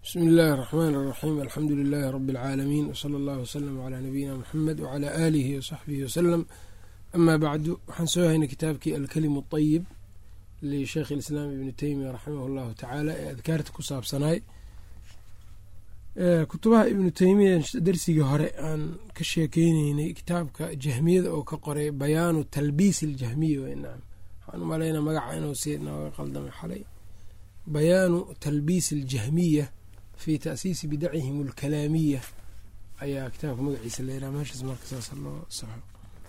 bsmi illaahi اraxmaan اraxiim alxamdu lilaahi rabi اlcaalamiin wsala allahu wslama calaa nabiyina muxamed wcalaa aalihi wasaxbihi wasalam amaa bacdu waxaan soo haynay kitaabkii alkelimu اطayib lisheikh اlislaam ibni teymiya raximah اllahu tacaala ee adkaarta ku saabsanaay kutubaha ibnu teymiya darsigii hore aan ka sheekeyneynay kitaabka jahmiyada oo ka qoray bayaanu talbiis اljahmiya wnacam waxaan u malaynaa magaca inuu si nooga qaldamay xalay bayaanu talbiis اljahmiya fi taasiisi bidacihim اlkalaamiya ayaa kitaabka magaciisa la yiraha meeshaas marka saas loo saxo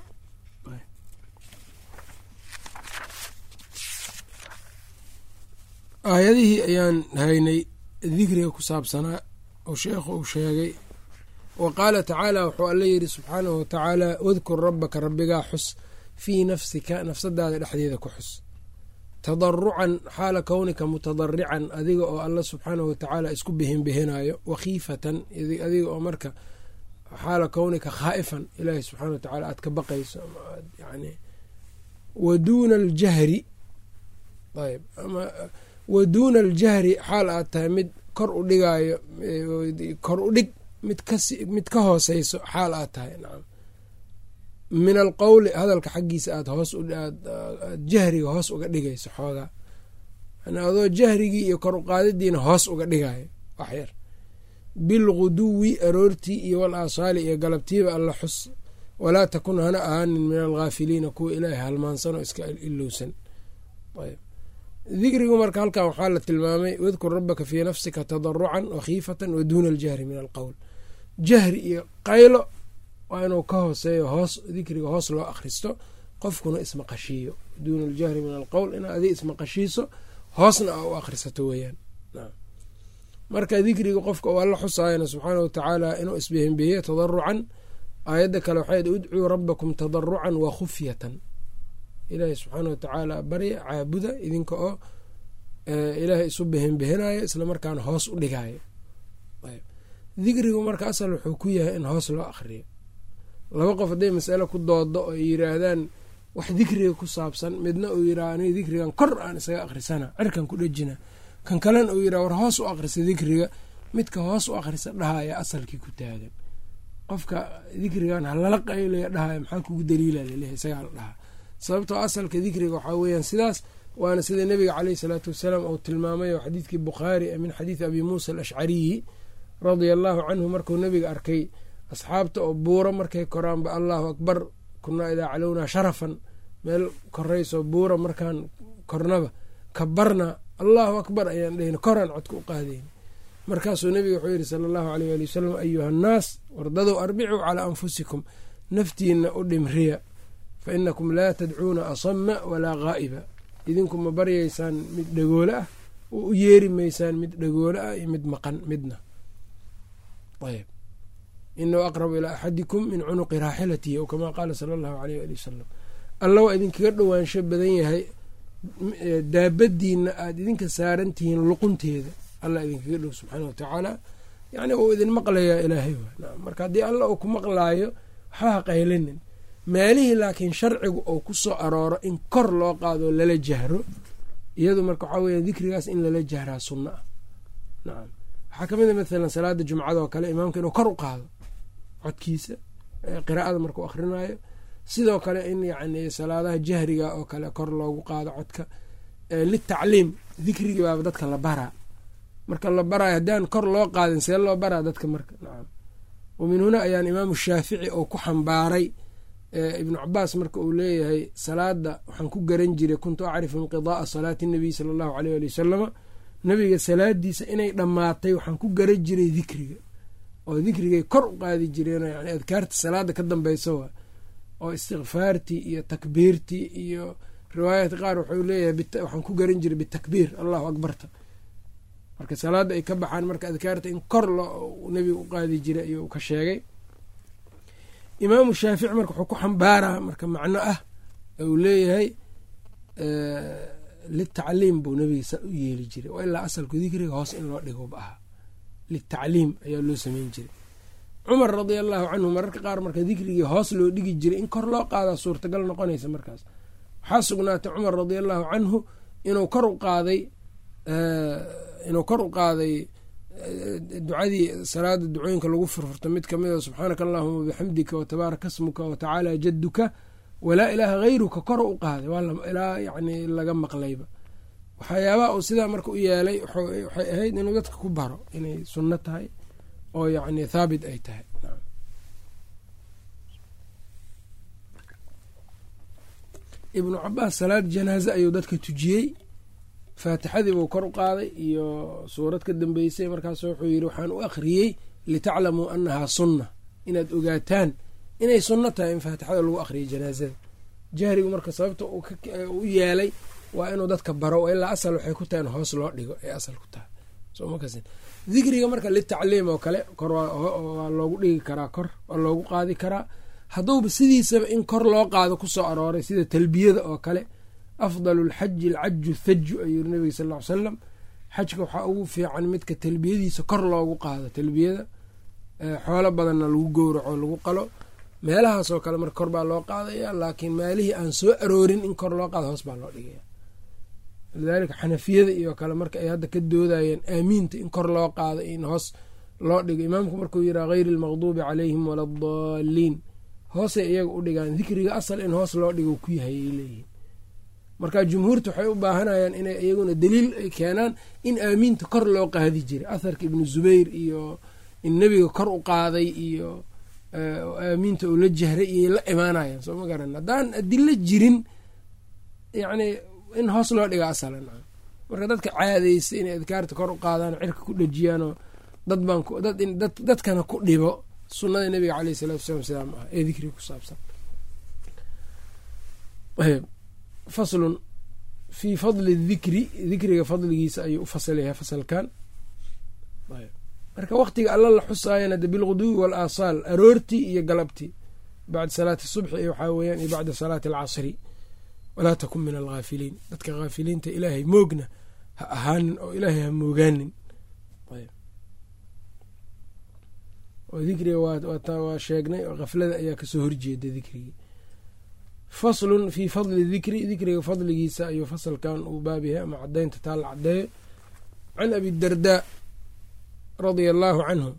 aayadihii ayaan haynay dikriga ku saabsanaa oo sheekhu uu sheegay wa qaala tacaala wuxuu alla yidhi subxaanahu watacaala wadkur rabbaka rabbigaa xus fii nafsika nafsadaada dhexdeeda ku xus tadarucan xaala kownika mutadarican adiga oo alla subxaanahu watacaala isku bihinbihinayo wakhiifatan adiga oo marka xaala kownika khaa'ifan ilaahi subxana wa tacala aad ka baqayso yani wa duuna aljahri ayb ama wa duuna aljahri xaal aad tahay mid kor u dhigaayo kor u dhig mid kamid ka hooseyso xaal aad tahay nacam min alqowli hadalka xaggiisa aad hoos aad jahriga hoos uga dhigayso xoogaa yani adoo jahrigii iyo kor uqaadidiina hoos uga dhigayo waxyar bilguduwi aroortii iyo wal aasaali iyo galabtiiba alla xus walaa takun hana ahaanin min alghaafiliina kuwa ilaahay halmaansanoo iska ilowsan ayb dikrigu marka halkan waxaa la tilmaamay wadkur rabbaka fii nafsika tadarucan wakhiifatan wa duuna aljahri min alqowl jahri iyo qaylo waa inuu ka hooseeyo hoos dikriga hoos loo akhristo qofkuna ismaqashiiyo duuna aljahri min alqowl ina adi ismaqashiiso hoosna a u akhrisato weeyaan marka dikriga qofka uu alla xusaayana subxaana wa tacaala inuu isbihinbihiyo tadarucan aayadda kale waxay udcuu rabbakum tadarucan wa khufyatan ilaahay subxaana watacaala barya caabuda idinka oo ilaahay isu bihinbihinayo islamarkaana hoos u dhigayo dikrigu marka asal wuxuu ku yahay in hoos loo akhriyo laba qof hadday masale ku doodo oo ay yiraahdaan wax dikriga ku saabsan midna uu yiraha aniga dikrigan kor aan isaga akhrisana cirkan ku dhejina kan kalena uu yiraha war hoos u akhrisa dikriga midka hoos u akhrisa dhahaya asalkii ku taagan qofka dikrigan halala qaylaya dhahaya maxaa kugu daliila laleeyahay isagaa la dhahaa sababtoo asalka dikriga waxaa weeyaan sidaas waana sida nebiga caleyhi salaatu wasalaam uu tilmaamay oo xadiidkii bukhaari min xadiidi abi muusa alashcariyi radia allaahu canhu markuu nebiga arkay asxaabta oo buuro markay koraanba allahu akbar kunaa idaa calownaa sharafan meel korayso buura markaan kornaba kabarna allahu akbar ayaan dhehna koraan codka u qaadayna markaasuu nebiga wuxuu yidhi sala allahu aleyh ali wasalam ayuha annaas wardadow arbicuu calaa anfusikum naftiina u dhimriya fa inakum laa tadcuuna asama walaa gaa'iba idinku ma baryaysaan mid dhagoole ah oo u yeeri maysaan mid dhagoole ah iyo mid maqan midna ayb inahu aqrabu ilaa axadikum min cunuqi raaxilatihi ou kamaa qaala sala allahu aleyh ali wasalam alla waa idinkaga dhowaansho badan yahay daabadiina aada idinka saaran tihiin luqunteeda alla idinkaga dhow subxaana watacaala yani uu idin maqlayaa ilaahay marka haddii alla uu ku maqlaayo waxbaha qaylinin meelihii laakiin sharcigu uu ku soo arooro in kor loo qaado lala jahro iyadu marka waxaa weya dikrigaas in lala jahraa sunno ah nacam waxaa kamid a mathalan salaada jumcada oo kale imaamka inuu kor u qaado codkiisa qiraa'ada markuu akhrinayo sidoo kale in yacni salaadaha jahriga oo kale kor loogu qaado codka litacliim dikrigii baaba dadka la baraa marka la baraayo haddaan kor loo qaadin see loo baraa dadka marka nacam wa min huna ayaan imaamu shaafici oo ku xambaaray ibnu cabaas marka uu leeyahay salaada waxaan ku garan jiray kuntu acrifu inqidaaa salaati nabiy sala allahu aleyh ali wasalama nabiga salaadiisa inay dhammaatay waxaan ku garan jiray dikriga oo dikrigay kor u qaadi jireen yani adkaarta salaada ka dambeysa wa oo istikfaartii iyo takbiirtii iyo riwaayat qaar wuxuu leeyahay waxaan ku garan jiray bitakbiir allahu akbarta marka salaada ay ka baxaan marka adkaarta in kor loo nabiga u qaadi jiray ayuu ka sheegay imaamu shaafici marka wuxuu ku xambaaraa marka macno ah uu leeyahay litacliim buu nabiga u yeeli jiray waa ilaa asalku dikriga hoos in loo dhigba ahaa litacliim ayaa loo sameyn jiray cumar radia allahu canhu mararka qaar marka dikrigii hoos loo dhigi jiray in kor loo qaadaa suurtagal noqonaysa markaas waxaa sugnaatay cumar radia allahu canhu inuu kor u qaaday inuu kor u qaaday ducadii salaada ducooyinka lagu furfurto mid kamid a subxaanaka allahuma bixamdika watabaaraka smuka watacaala jaduka walaa ilaaha hayruka kor u qaaday ilaa yani laga maqlayba waxyaabaha uu sidaa marka u yeelay waxay ahayd inuu dadka ku baro inay sunno tahay oo yani thaabit ay tahay ibnu cabaas salaad janaaze ayuu dadka tujiyey faatixadii buu kor u qaaday iyo suurad ka dambeysay markaas wuxuu yidhi waxaan u akhriyey litaclamuu annahaa sunna inaad ogaataan inay sunno tahay in faatixada lagu akhriyay janaazada jahrigu marka sababta u yeelay waa inuu dadka baro ilaa asal waxay ku tahay in hoos loo dhigo ee asal ku tahay dikriga marka litacliim oo kale kor waa loogu dhigi karaa kor waa loogu qaadi karaa hadduuba sidiisaba in kor loo qaado kusoo arooray sida talbiyada oo kale afdalu lxaji alcaju thaju ayuu yiri nabiga sal ly salam xajka waxaa ugu fiican midka talbiyadiisa kor loogu qaado talbiyada xoolo badanna lagu gowraco lagu qalo meelahaasoo kale marka kor baa loo qaadaya laakiin meelihii aan soo aroorin in kor loo qaado hoos baa loo dhigaya lidaalika xanafiyada iyo kale marka ay hadda ka doodayeen aamiinta in kor loo qaado in hoos loo dhigo imaamku markuu yiraa hayri almaqduubi calayhim wala adaliin hoosay iyaga u dhigaan dikriga asal in hoos loo dhigo ku yahay ay leeyihiin marka jumhuurta waxay u baahanayaan inay iyaguna daliil ay keenaan in aamiinta kor loo qaadi jiray atharka ibnu zubayr iyo in nebiga kor u qaaday iyo aamiinta uu la jahray iyo la imaanayaan soo ma garan haddaan adilo jirin yacni in hoos loo dhiga asalan marka dadka caadaysay inay adkaarta kor u qaadaan cirka ku dhejiyaanoo dad baan dadkana ku dhibo sunnada nebiga caleyh salatu wasalaam sidaa ma aha ee dikriga ku saabsan faslun fii fadli dikri dikriga fadligiisa ayuu u fasalyahay fasalkan marka waqtiga alla la xusaayana de bilguduwi wal aasaal aroortii iyo galabtii bacda salaati subxi iyo waxaa weeyaan iyo bacda salaati alcasri walaa takun min alghaafiliin dadka haafiliinta ilaahay moogna ha ahaanin oo ilaahay ha moogaanin oo dikriga waa sheegnay oo kaflada ayaa kasoo horjeeda dikrigii faslun fii fadli dikri dikriga fadligiisa ayuu fasalkan uu baab yahay ama cadaynta taa la cadeeyo can abi dardaa radia allaahu canhu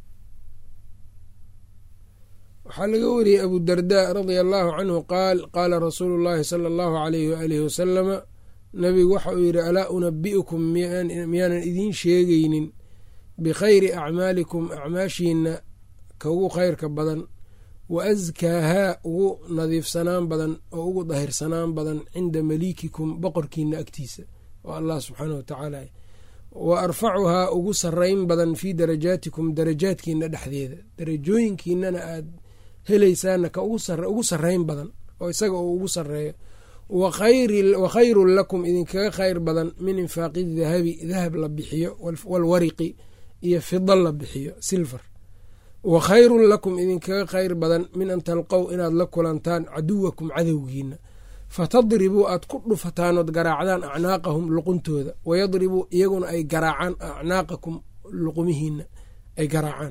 waxaa laga wariyey abu dardaa radia allaahu canhu qaal qaala rasuulu llaahi sala allahu alayhi waalihi wasalama nabigu waxa uu yidhi alaa unabi'ukum miyaanan idiin sheegaynin bikhayri acmaalikum acmaashiina ka ugu khayrka badan wa askaahaa ugu nadiifsanaan badan oo ugu dahirsanaan badan cinda maliikikum boqorkiina agtiisa oo allah subxaanah wa tacaala wa arfacuhaa ugu sarayn badan fii darajaatikum darajaadkiina dhexdeeda darajooyinkiinana aad helaysaana ka ugu sarayn badan oo isaga uu ugu sareeyo wa khayrun lakum idinkaga khayr badan min infaaqi dahabi dahab la bixiyo walwariqi iyo fida la bixiyo silver wa khayrun lakum idinkaga khayr badan min an talqow inaad la kulantaan caduwakum cadowgiina fatadribuu aad ku dhufataanood garaacdaan acnaaqahum luquntooda wayadribuu iyaguna ay garaacaan acnaaqakum luqumihiina ay garaacaan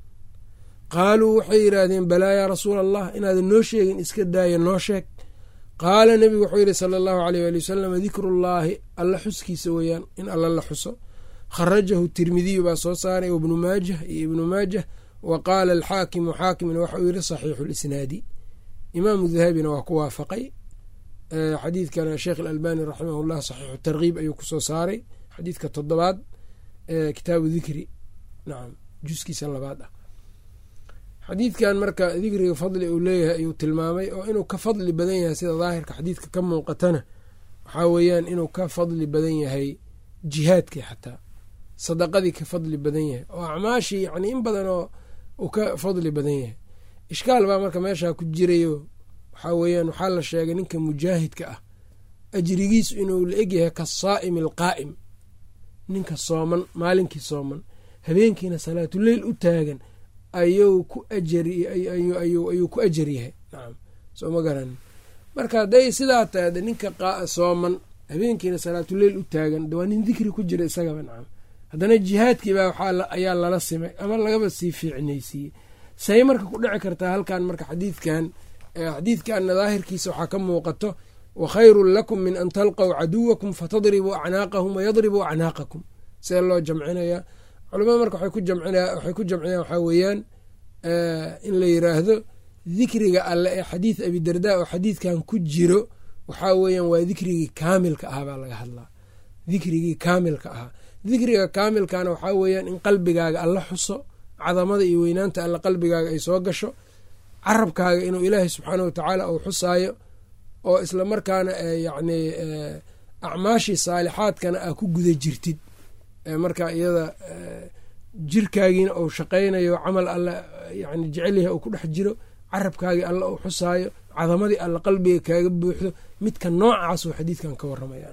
qaaluu waxay yidhaahdeen balaa yaa rasuula allah inaadan noo sheegin iska daaya noo sheeg qaala nebigu wuxuu yidhi sala allahu aleyh waali wasalam dikrullaahi alla xuskiisa weeyaan in alla la xuso kharajahu tirmidiyu baa soo saaray ibnu maajah iyo ibnu maajah wa qaala alxaakimu xaakimna waxa uu yidhi saxiixu lisnaadi imaamu dahabina waa ku waafaqay xadiidkana sheekh alalbani raximah llah saxiixu tarkiib ayuu kusoo saaray xadiidka toddobaad kitaabu dikri nacam juskiisa labaad ah xadiidkan marka dikriga fadli uu leeyahay ayuu tilmaamay oo inuu ka fadli badan yahay sida daahirka xadiidka ka muuqatana waxaa weeyaan inuu ka fadli badan yahay jihaadkii xataa sadaqadii ka fadli badan yahay oo acmaashii yani in badan oo uu ka fadli badan yahay ishkaal baa marka meeshaa ku jirayo waxaa weeyaan waxaa la sheegay ninka mujaahidka ah ajrigiisu inuu la egyahay kasaa'imi alqaa'im ninka sooman maalinkii sooman habeenkiina salaatuleyl u taagan ayuu ku ayuu ku ajar yahay nacam soo ma garanin marka hadday sidaa tahay ninka sooman habeenkiina salaatuleyl u taagan waa nin dikri ku jira isagaba nacam haddana jihaadkiibaa waxaa ayaa lala simay ama lagaba sii fiicnaysiiyey say marka ku dhici kartaa halkan marka xadiidkan xadiidkanna daahirkiisa waxaa ka muuqato wa khayrun lakum min an talqow caduwakum fatadribuu acnaaqahum wayadribuu acnaaqakum see loo jamcinayaa culamada marka waxay ku jamciyaan waxaa weeyaan in la yiraahdo dikriga alle ee xadiid abidarda oo xadiidkan ku jiro waxaa weeyaan waa dikrigii kaamilka ah baa laga hadlaa dikrigii kaamilka ahaa dikriga kaamilkana waxaa weeyaan in qalbigaaga alla xuso cadamada iyo weynaanta alle qalbigaaga ay soo gasho carabkaaga inuu ilaahay subxaana watacaala uu xusaayo oo isla markaana yacni acmaashii saalixaadkana aa ku guda jirtid marka iyada jirkaagiina uu shaqaynayo camal alle yani jecelyahay uu ku dhex jiro carabkaagii alle uu xusaayo cadamadii alle qalbiga kaaga buuxdo midka noocaas oo xadiidkan ka waramaya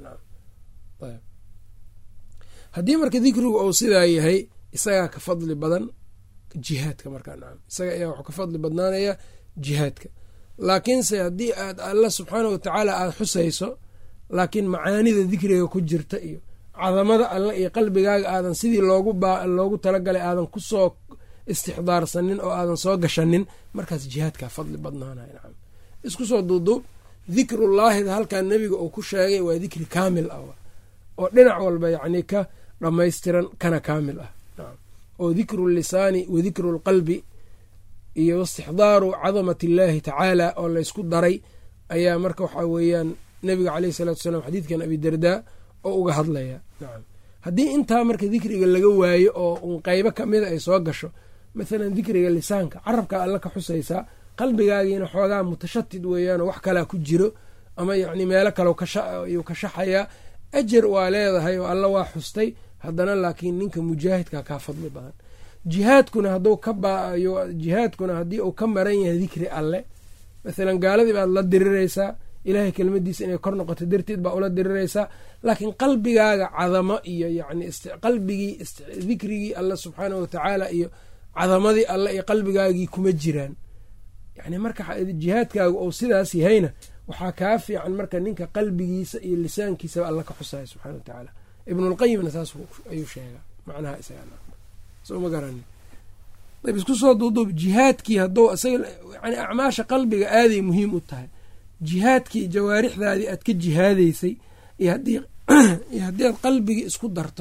haddii marka dikrigu uu sidaa yahay isagaa ka fadli badan jihaadka markaa nacam isaga ayaa wuxuu ka fadli badnaanaya jihaadka laakiinse haddii aad alla subxaana watacaala aada xusayso laakiin macaanida dikriga ku jirta iyo cadamada alle iyo qalbigaaga aadan sidii loogu loogu talagalay aadan kusoo istixdaarsanin oo aadan soo gashanin markaas jihaadkaa fadli badnaanaya nacam isku soo duuduub dikrullaahida halkaa nebiga uu ku sheegay waa dikri kaamil ah oo dhinac walba yacni ka dhammaystiran kana kaamil ah oo dikru lisaani wa dikru lqalbi iyo istixdaaru cadamat illaahi tacaala oo laysku daray ayaa marka waxaa weeyaan nebiga caleyhi salatu salaam xadiidkan abidardaa oo uga hadlaya nacam haddii intaa marka dikriga laga waayo oo un qeybo kamida ay soo gasho mathalan dikriga lisaanka carabka alla ka xusaysaa qalbigaagiina xoogaa mutashatid weeyaanoo wax kalaa ku jiro ama yacni meelo kale ayuu ka shaxayaa ajar waa leedahay oo alla waa xustay haddana laakiin ninka mujaahidka kaa fadli badan jihaadkuna hadduu ka baayo jihaadkuna haddii uu ka maran yahay dikri alle mathalan gaaladii baad la diriraysaa ilaahay kelmadiisa inay kor noqoto darteed baa ula diriraysaa laakiin qalbigaaga cadamo iyo yacni qalbigii dikrigii alle subxaanahu watacaala iyo cadamadii alle iyo qalbigaagii kuma jiraan yani marka jihaadkaaga ou sidaas yahayna waxaa kaa fiican marka ninka qalbigiisa iyo lisaankiisaba alla ka xusaya subxana wa tacaala ibnulqayimna saas ayuu sheegaa macnaha isagama garani ayb isku soo duuduub jihaadkii hadduu isaga yani acmaasha qalbiga aaday muhiim u tahay jihaadkii jawaarixdaadii aad ka jihaadaysay iyo haddii iyo haddii aad qalbigii isku darto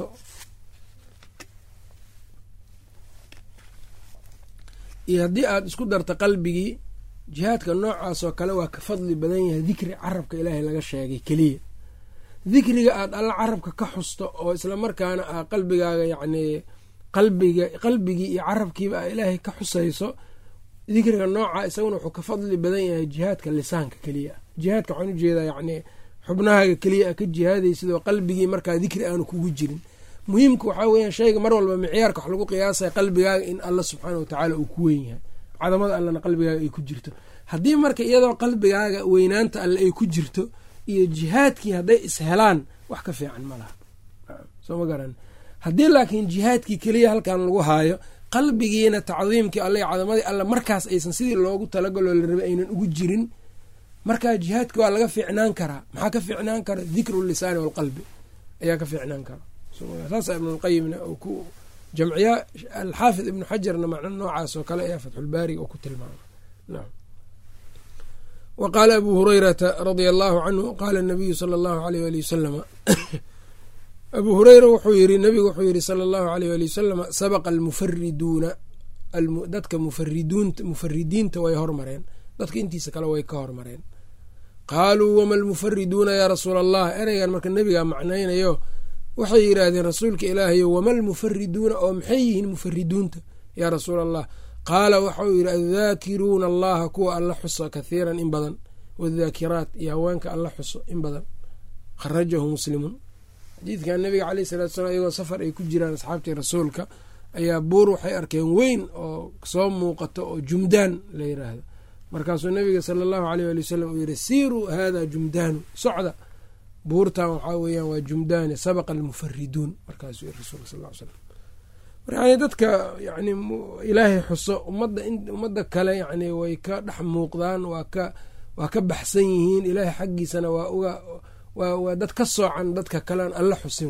iyo haddii aad isku darto qalbigii jihaadka noocaasoo kale waa ka fadli badan yahay dikri carabka ilaahay laga sheegay keliya dikriga aad alla carabka ka xusto oo islamarkaana aa qalbigaaga yacnii qalbiga qalbigii iyo carabkiiba aa ilaahay ka xusayso dikriga nooca isaguna wuxuu ka fadli badan yahay jihaadka lisaanka keliya jihaadka waxaan ujeedaa yacnii xubnahaaga keliya a ka jihaadaysid oo qalbigii markaa dikri aanu kugu jirin muhiimka waxaa weeyaan shayga mar walba micyaarka wax lagu qiyaasaya qalbigaaga in alla subxaana watacaala uu ku weyn yahay cadamada allana qalbigaaga ay ku jirto haddii marka iyadoo qalbigaaga weynaanta alle ay ku jirto iyo jihaadkii hadday ishelaan wax ka fiican ma laha soo ma garan haddii laakiin jihaadkii keliya halkan lagu haayo qalbigiina tacdiimkii alle cadamadii alle markaas aysan sidii loogu talagaloo la rabay aynan ugu jirin markaa jihaadki waa laga fiicnaan karaa maxaa ka fiicnaan kara dikru lisaani walqalbi ayaa ka fiicnaan kara saasa ibnulqayimna uu ku jamciyaa alxaafid ibnu xajarna macno noocaas oo kale ayaa fatxulbaariga uu ku tilmaama nam wa qaala abu hurayrata radia allahu canhu qaala nabiyu sala allahu aleyh wali wasalama abuu hureyra wuxuu yiri nabigu wuxuu yiri sala allahu aleyh wali wasalama sabaqa almufariduuna dadka mufariduunta mufaridiinta way hormareen dadka intiisa kale way ka hormareen qaaluu wama almufariduuna yaa rasuula allah ereygan marka nebigaa macnaynayo waxay yidhaahdeen rasuulka ilaahayo wama almufariduuna oo maxay yihiin mufariduunta yaa rasuula allah qaala waxau yidhi addaakiruuna allaha kuwa alla xuso kathiiran in badan wadaakiraat iyo haweenka alla xuso in badan kharajahu muslimun xadiidkan nabiga caleyh salatu slam iyagoo safar ay ku jiraan asxaabtii rasuulka ayaa buur waxay arkeen weyn oo soo muuqato oo jumdaan la yiraahdo markaasuu nabiga sala allahu aleyh ali wasalam uu yihi siiruu hada jumdaanu socda buurtan waxaa weeyaan waa jumdaani sabaqa almufariduun markaasuu yiri rasulka sal l slam yani dadka yani ilaahay xuso ummadda ummadda kale yani way ka dhex muuqdaan waa ka waa ka baxsan yihiin ilaahay xaggiisana waa uga waa dad ka soocan dadka kalean alla xusin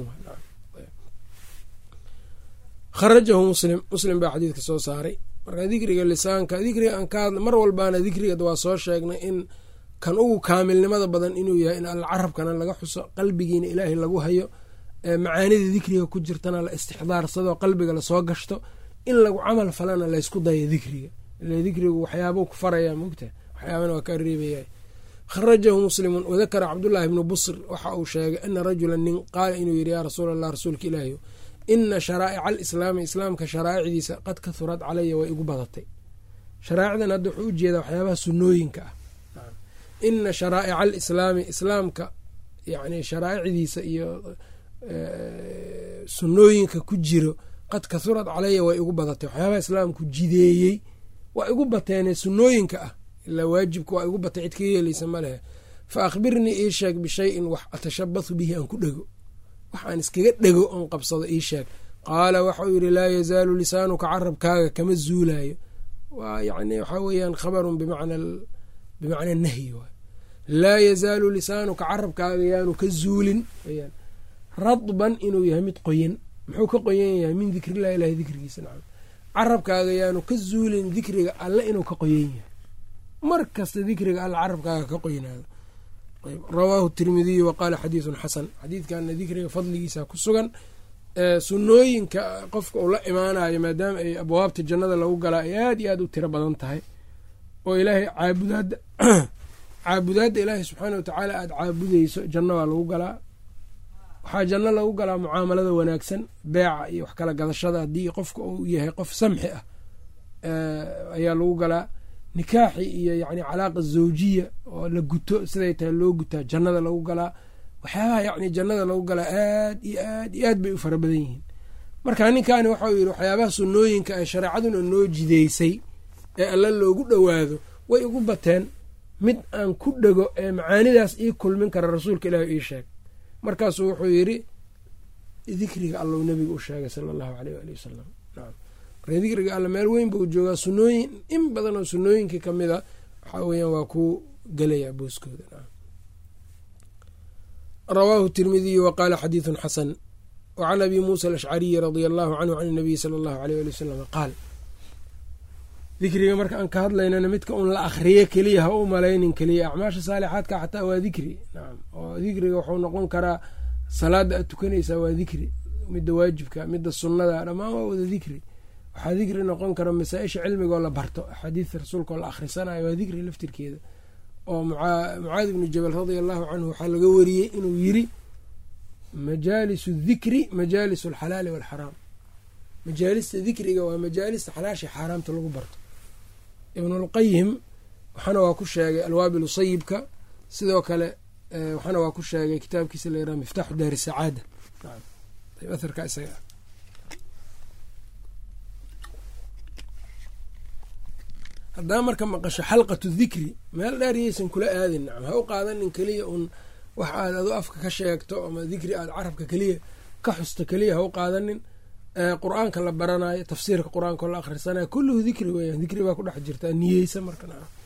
kharajahu muslim muslim baa xadiidka soo saaray marka dikriga lisaanka dikriga aan ka hadla mar walbaana dikriga waa soo sheegnay in kan ugu kaamilnimada badan inuu yahay in alla carabkana laga xuso qalbigiina ilaahay lagu hayo macaanida dikriga ku jirtana la istixdaarsado qalbiga lasoo gashto in lagu camal falana laysku dayo dikriga ila dikrigu waxyaabuu ku faraya mogta waxyaabana waa kaa reebaya kharajahu muslimun wadakara cabdullaahi bnu busr waxa uu sheegay ana rajula nin qaala inuu yidhi yaa rasuul allah rasuulka ilaahi ina sharaa'ica alislaami islaamka sharaa'icdiisa qad kahurad calaya way igu badatay sharaa'icdan hadda wuxuu ujeedaa waxyaabaha sunnooyinka ah ina sharaa'ica alislaami islaamka yani sharaa'icdiisa iyo sunnooyinka ku jiro qad kahurad calaya way igu badatay waxyaabaha islaamku jideeyey waa igu bateene sunnooyinka ah ilaa waajibka waa igu batay cid ka yeelaysa ma lehe fa akhbirnii ii sheeg bishayin wax atashabathu bihi aan ku dhego wax aan iskaga dhego oon qabsado ii sheeg qaala waxauu yidhi laa yazaalu lisaanuka carabkaaga kama zuulayo waa yani waxaa weeyaan khabarun bimacna nahyi waay laa yazaalu lisaanuka carabkaaga yaanu ka zuulin weyaan radban inuu yahay mid qoyan muxuu ka qoyan yahay min dikrillahi ilahi dikrigiisa nacam carabkaaga yaanu ka zuulin dikriga alle inuu ka qoyan yahay mar kasta dikriga alle carabkaaga ka qoynaado rawaahu tirmidiyu wa qaala xadiidun xasan xadiidkana dikriga fadligiisa ku sugan sunnooyinka qofka uu la imaanayo maadaama ay abwaabta jannada lagu galaa ay aada iyo aada u tiro badan tahay oo ilaahay caabudaadda caabudaadda ilaahay subxaana watacaala aada caabudeyso janno waa lagu galaa waxaa janno lagu galaa mucaamalada wanaagsan beeca iyo wax kala gadashada haddii qofka uu yahay qof samxi ah ayaa lagu galaa nikaaxi iyo yani calaaqa zawjiya oo la guto siday tahay loo gutaa jannada lagu galaa waxyaabaha yani jannada lagu galaa aad iyo aad iyo aad bay u fara badan yihiin marka ninkaani waxau yidhi waxyaabaha sunnooyinka ee shareecaduna noo jideysay ee alla loogu dhowaado way igu bateen mid aan ku dhego ee macaanidaas ii kulmin kara rasuulka ilaahi ii sheeg markaasuu wuxuu yidhi dikriga allou nebiga u sheegay sala allahu aleyh waali wasalam nacam marka dikriga alla meel weyn buu joogaa sunnooyin in badan oo sunnooyinkii ka mid a waxaa weeyaan waa ku gelayaa booskooda nacam rawaahu tirmidiyu wa qaala xadiidun xasan wa can abi muusa alashcariyi radia allahu canhu can inabiyi sala allahu aleyh ali wasalam qaal dikriga marka aan ka hadlaynana midka un la akhriyo keliya ha u malaynin keliya acmaasha saalixaadka xataa waa dikri nacam oo dikriga wuxuu noqon karaa salaada aad tukanaysaa waa dikri midda waajibka midda sunnada dhammaan waa wada dikri waxaa dikri noqon kara masaa-isha cilmigoo la barto axaadiidta rasuulkaoo la akhrisanayo waa dikri laftirkeeda oo mucaadi ibnu jabal radia allahu canhu waxaa laga wariyey inuu yiri majaalisu dikri majaalisu alxalaali walxaraam majaalista dikriga waa majaalista xalaasha xaaraamta lagu barto ibnulqayim waxaana waa ku sheegay alwaabilu sayibka sidoo kale waxaana waa ku sheegay kitaabkiisa la yaraha miftaaxu daari sacaada aharka isaga haddaa marka maqasho xalqatu dikri meel dheeryaysan kula aadin nacam ha u qaadanin keliya un wax aad adu afka ka sheegto ama dikri aad carabka keliya ka xusto keliya ha u qaadanin qur-aanka la baranayo tafsiirka qur-aanka la akhrisanayo kulluhu dikri weyan dikri baa ku dhex jirta niyeysa marka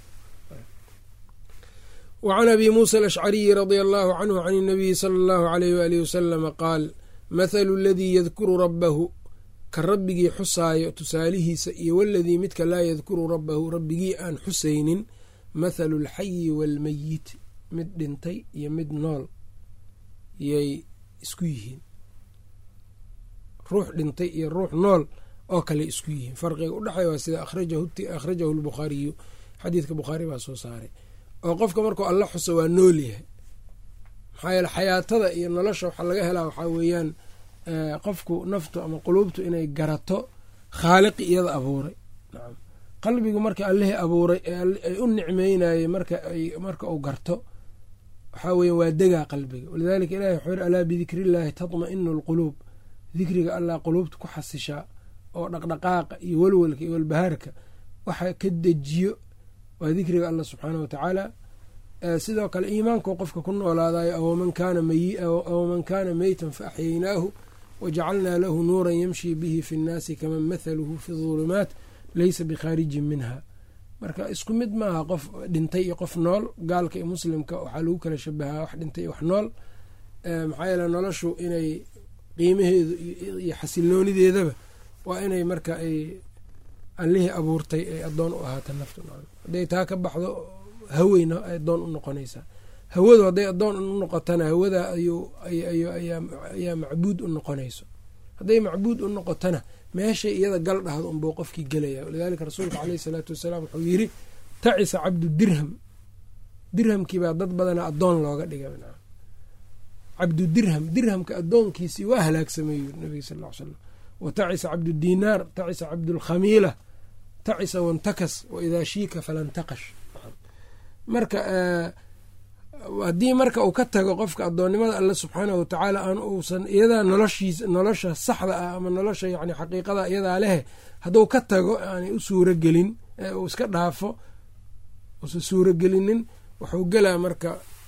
wa can abi muusa alashcariyi radia allahu canhu can inabiyi sala allahu aleyh waalihi wasalama qaal mathalu aladii yadkuru rabbahu ka rabbigii xusaayo tusaalihiisa iyo waladii midka laa yadkuru rabbahu rabbigii aan xusaynin mathalu alxayi waalmeyit mid dhintay iyo mid nool yay isku yihiin ruux dhintay iyo ruux nool oo kale isku yihiin farqiga udhexeey waa sida akhrajahu lbukhaariyu xadiidka bukhaari baa soo saaray oo qofka markuu alla xuso waa nool yahay maxaa yeele xayaatada iyo nolosha waxaa laga helaa waxaa weeyaan qofku naftu ama quluubtu inay garato khaaliqi iyada abuuray nacam qalbigu marka allihii abuuray ay u nicmeynayey marka uu garto waxaa weya waa degaa qalbiga walidalika ilahi wuxuu yiri alaa bidikri illaahi tatma-inu alquluub dikriga allah quluubta ku xasishaa oo dhaqdhaqaaqa iyo walwalka iyo walbahaarka waxa ka dejiyo waa dikriga allah subxaana wa tacaala sidoo kale iimaanku qofka ku noolaadayo aw man kaana meytan fa axyaynaahu wajacalnaa lahu nuuran yamshi bihi fi nnaasi kaman mathaluhu fi dulumaat leysa bikhaarijin minha marka isku mid maaha qof dhintay iyo qof nool gaalka iyo muslimka waxaa lagu kala shabahaa wax dhintay iyo wax nool maxaa yeele noloshu inay qiimaheedu iyo xasiloonideedaba waa inay marka ay allihii abuurtay ay addoon u ahaata naftu hadday taa ka baxdo haweyna ay addoon u noqonaysaa hawadu hadday addoon u noqotana hawada ayaa macbuud u noqonayso hadday macbuud u noqotona meeshay iyada gal dhahdo unbuu qofkii gelaya walidaalika rasuulka caleyhi salaatu wasalaam wuxuu yiri tacisa cabdu dirham dirhamkiibaa dad badana addoon looga dhigay cabdu dirham dirhamka addoonkiisii waa halaagsamay yiri nabiga sal l slam wa tacisa cabdu dinaar tacisa cabdulkhamiila tacisa wantakas wa idaa shiika falantaqash marka haddii marka uu ka tago qofka addoonnimada alle subxaanahu watacaala aan uusan iyadaa noloshiisa nolosha saxda ah ama nolosha yani xaqiiqada iyadaa lehe hadduu ka tago aanay u suuro gelin uu iska dhaafo uusan suuro gelinin wuxuu gelaa marka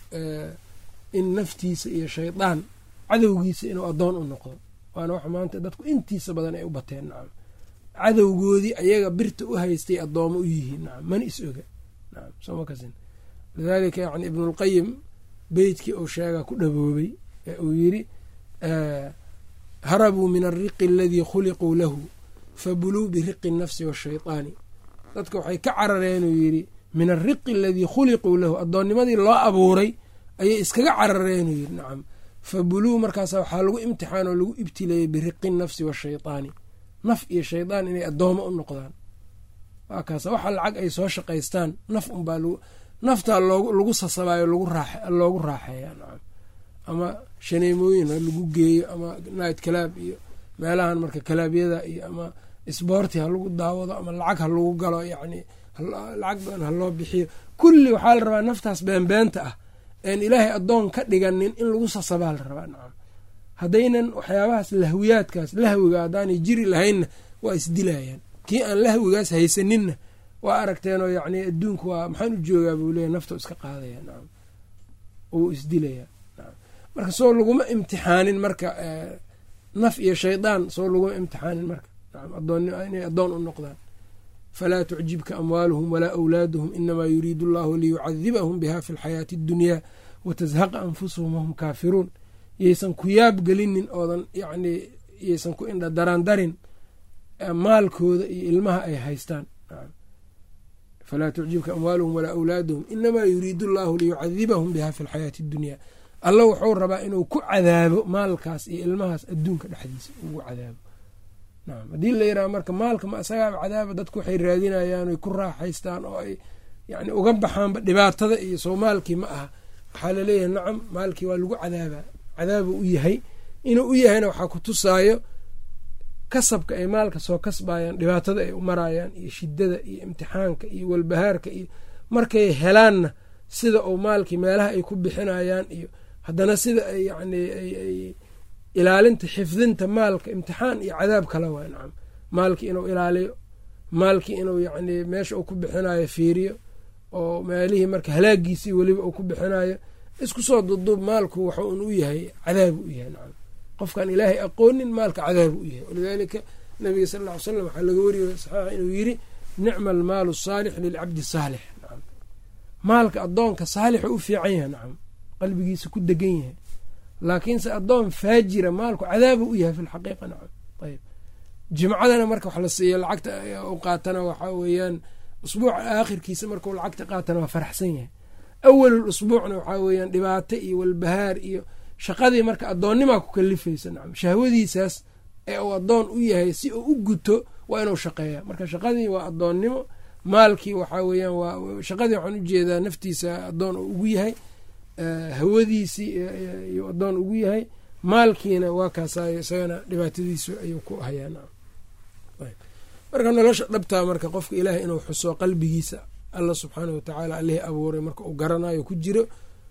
in naftiisa iyo shaydaan cadowgiisa inuu addoon u noqdo waana wax maanta dadku intiisa badan ay u bateen nacam cadowgoodii ayaga birta u haystay addoomo u yihiin nacam mana is oga nacam sooma kasin lidaalika yani ibnulqayim beytkii uu sheegaa ku dhaboobay ee uu yiri harabuu min alriqi aladii khuliquu lahu fabuluu biriqi nafsi washayطaani dadka waxay ka carareen uu yidhi min alriqi aladii khuliquu lahu addoonnimadii loo abuuray ayay iskaga carareen uu yidhi nacam fabuluu markaasa waxaa lagu imtixaan oo lagu ibtileeyey biriqi nafsi washayطaani naf iyo shaydaan inay addoomo u noqdaan waa kaas waxa lacag ay soo shaqaystaan naf unbaa naftaa lagu sasabayo loogu raaxeeya nacam ama shaneemooyin ha lagu geeyo ama night kalaab iyo meelahan marka kalaabyada iyo ama sboorti ha lagu daawado ama lacag ha lagu galo yacni lacag badan ha loo bixiyo kulli waxaa la rabaa naftaas beenbeenta ah een ilaahay addoon ka dhiganin in lagu sasabaa la rabaa nacam haddaynan waxyaabahaas lahwiyaadkaas lahwiga haddaanay jiri lahaynna waa isdilayaan kii aan lahwigaas haysaninna waa aragteenoo yacni adduunku waa maxaan u joogaa buu leeyahy nafta iska qaadaya nacam uu isdilaya nacam marka soo laguma imtixaanin marka naf iyo shaydaan soo laguma imtixaanin marka nacam adoon inay addoon u noqdaan falaa tucjibka amwaaluhum walaa awlaaduhum inamaa yuriidu allahu liyucadibahum biha fi lxayaati اddunyaa watazhaqa anfusuhum wahum kaafiruun yaysan ku yaab gelinin oodan yacni yaysan ku indha daraan darin maalkooda iyo ilmaha ay haystaan falaa tucjibka amwaaluhum walaa awlaaduhum inamaa yuriidu allahu liyucadibahum biha fi lxayaati اddunyaa alla wuxuu rabaa inuu ku cadaabo maalkaas iyo ilmahaas adduunka dhexdiisa ugu cadaabo nacam haddii la yiraha marka maalka ma isagaaba cadaaba dadku waxay raadinayaan oy ku raaxaystaan oo ay yani uga baxaanba dhibaatada iyo soo maalkii ma aha waxaa laleeyahay nacam maalkii waa lagu cadaabaa cadaabuu u yahay inuu u yahayna waxaa ku tusaayo kasabka ay maalka soo kasbayaan dhibaatada ay u marayaan iyo shidada iyo imtixaanka iyo walbahaarka iyo markay helaanna sida uu maalkii meelaha ay ku bixinayaan iyo haddana sida ay yani ay ilaalinta xifdinta maalka imtixaan iyo cadaab kala waa nacam maalkii inuu ilaaliyo maalkii inuu yacni meesha uu ku bixinayo fiiriyo oo meelihii marka halaagiisii weliba uu ku bixinayo isku soo duduub maalku waxa un u yahay cadaabu u yahay nacam qofkaan ilaahay aqoonin maalka cadaabu u yahay walidaalika nabiga sal ll ly slam waxaa laga wariyay saxiixa inuu yiri nicma almaalu saalix lilcabdi saalix nacam maalka addoonka saalixa u fiican yahay nacam qalbigiisa ku degan yahay laakiinse addoon faajira maalku cadaabu u yahay fi lxaqiiqa nacam ayb jimcadana marka wax la siiyo lacagta u qaatana waxaa weeyaan usbuuca aakhirkiisa markuu lacagta qaatana waa faraxsan yahay awalul usbuucna waxaa weeyaan dhibaato iyo walbahaar iyo shaqadii marka addoonnimaa ku kalifaysa nacam shahwadiisaas ee uu addoon u yahay si uu u guto waa inuu shaqeeya marka shaqadii waa addoonnimo maalkii waxaa weeyaan waa shaqadii waxaan ujeedaa naftiisa addoon uu ugu yahay hawadiisii iyuu addoon ugu yahay maalkiina waa kaasaayo isagana dhibaatadiisu ayuu ku hayaa marka nolosha dhabtaa marka qofka ilaahay inuu xuso qalbigiisa alla subxaanah watacaala allihii abuuray marka uu garanayo ku jiro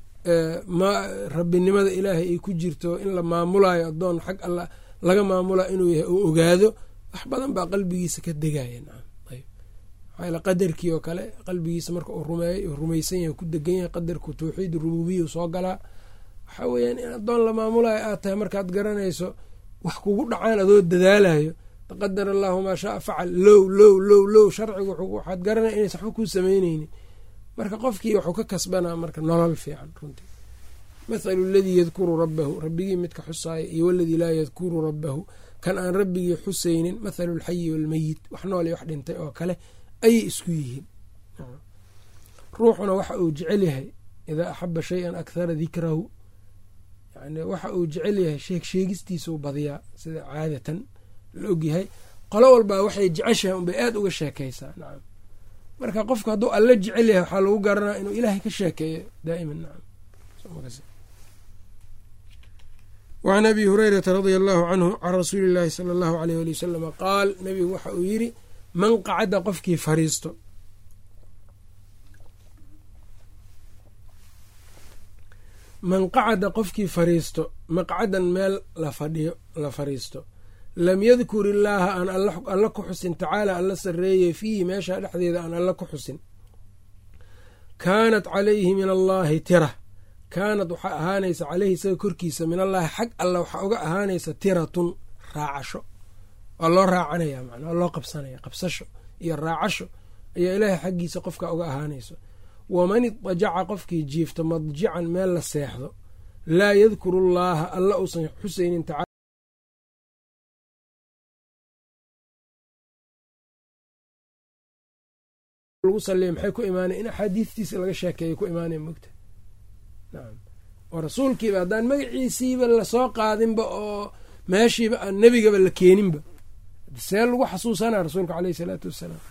rabbinimada ilaahay ay ku jirto in la maamulayo addoon xag alla laga maamula inuu yahay uu ogaado wax badan baa qalbigiisa ka degaya maxaa qadarkii oo kale qalbigiisa marka uu rumeey rumaysan yahay ku degan yahay qadarku tawxiid rububiya soo galaa waxaa weeyaan in addoon la maamulayo aad tahay markaad garanayso wax kugu dhacaan adoo dadaalayo taqadar allahu maa shaaa facal low low low low sharcigu waxaad garanaya inaysa waxba kuu samayneynin marka qofkii wuxuu ka kasbanaa marka nolol fiican runtii mathalu aladii yadkuru rabbahu rabbigii midka xusaaya iyo waladii laa yadkuru rabbahu kan aan rabbigii xusaynin mathalu lxayi walmeyit wax nool iyo wax dhintay oo kale ayay isku yihiin ruuxuna waxa uu jecel yahay idaa axaba shay-an akhara dikrahu yani waxa uu jecel yahay sheeg sheegistiisuu badiyaa sida caadatan la ogyahay qolo walbaa waxay jeceshahay unbay aada uga sheekaysaa nacam marka qofku hadduu alla jecel yahay waxaa lagu garanaa inuu ilaahay ka sheekeeyo daa'iman nacam wacan abi hurayrata radia allahu canhu can rasuuli illaahi sala allahu aleyh ali wasalama qaal nabigu waxa uu yidhi man qacada qofkii fariisto man qacada qofkii fariisto maqcadan meel la fadhiyo la fariisto lam yadkur illaaha aan alla ku xusin tacaala alla sarreeye fiihi meesha dhexdeeda aan alla ku xusin kaanat calayhi min allaahi tira kaanad waxaa ahaanaysa caleyhi isaga korkiisa min allaahi xag alla waxaa uga ahaanaysa tiratun raacasho waa loo raacanaya man waa loo qabsanaya qabsasho iyo raacasho ayaa ilaahay xaggiisa qofka uga ahaanayso waman idajaca qofkii jiifto madjican meel la seexdo laa yadkuru llaaha alla uusan xusaynin tacaala lagu saliya maxay ku imaanay in axaadiistiisa laga sheekeeya ku imaanaya mogta nacam oo rasuulkiiba haddaan magaciisiiba lasoo qaadinba oo meeshiiba aan nebigaba la keeninba see lagu xasuusanaa rasuulka caleyhi salaatu wassalaam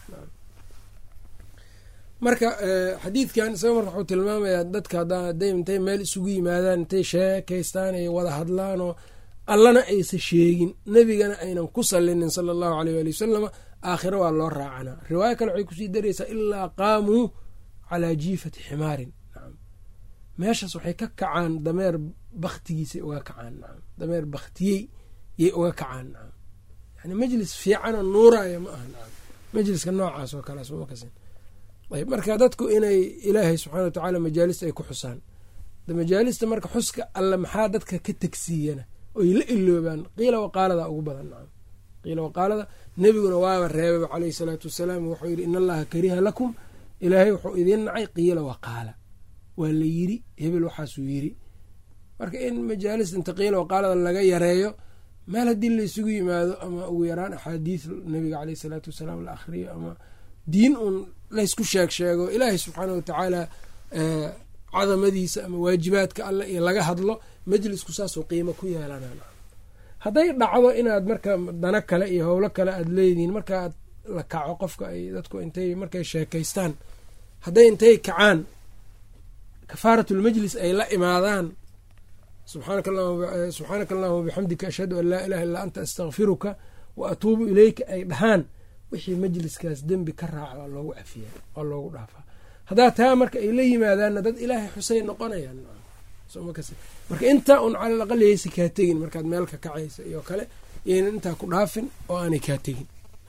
marka xadiidkan isaga marka wuxuu tilmaamayaa dadka hadday intay meel isugu yimaadaan intay sheekaystaan ay wada hadlaan oo allana aysa sheegin nebigana aynan ku salinin sala allahu aleyh waali wasalama aakhiro waa loo raacanaa riwaayo kale waxay kusii daraysaa ilaa qaamuu calaa jiifati ximaarin nacam meeshaas waxay ka kacaan dameer baktigiisay uga kacaan nacam dameer baktiyey yay uga kacaan nacam yani majlis fiicanoo nuuraya ma aha nacam majliska noocaas oo kale sumakasin ayb marka dadku inay ilaahay subxana wa tacaala majaalista ay ku xusaan majaalista marka xuska alle maxaa dadka ka tegsiiyana oy la iloobaan qiila waqaalada ugu badan nacam qiila waqaalada nebiguna waaba reebaba caleyhi salaatu wasalaam wuxuu yidhi in allaha kariha lakum ilaahay wuxuu idiin nacay qiila waqaala waa la yiri hebel waxaasuu yiri marka in majaalista inta qiila waqaalada laga yareeyo meel haddii laysugu yimaado ama ugu yaraan axaadiis nebiga caleyhi salaatu wasalaam la akhriyo ama diin uun laysku sheeg sheego ilaahay subxaana wa tacaala cadamadiisa ama waajibaadka alle iyo laga hadlo majlisku saasoo qiimo ku yeelanaa hadday dhacdo inaad marka dana kale iyo howlo kale aad leedihiin markaaad la kaco qofka ay dadku intay markay sheekaystaan hadday intay kacaan kafaaratulmajlis ay la imaadaan subxaanaka allahuma wabixamdika ashhadu an laa ilaha illaa anta astakfiruka wa atuubu ileyka ay dhahaan wixii majliskaas dembi ka raaca waa loogu cafiya waa loogu dhaafaa haddaa taa marka ay la yimaadaanna dad ilaahay xusay noqonayaan marka intaa un calal aqal yaysa kaa tegin markaad meel ka kacaysa iyo kale yaynan intaa ku dhaafin oo aanay kaa tegin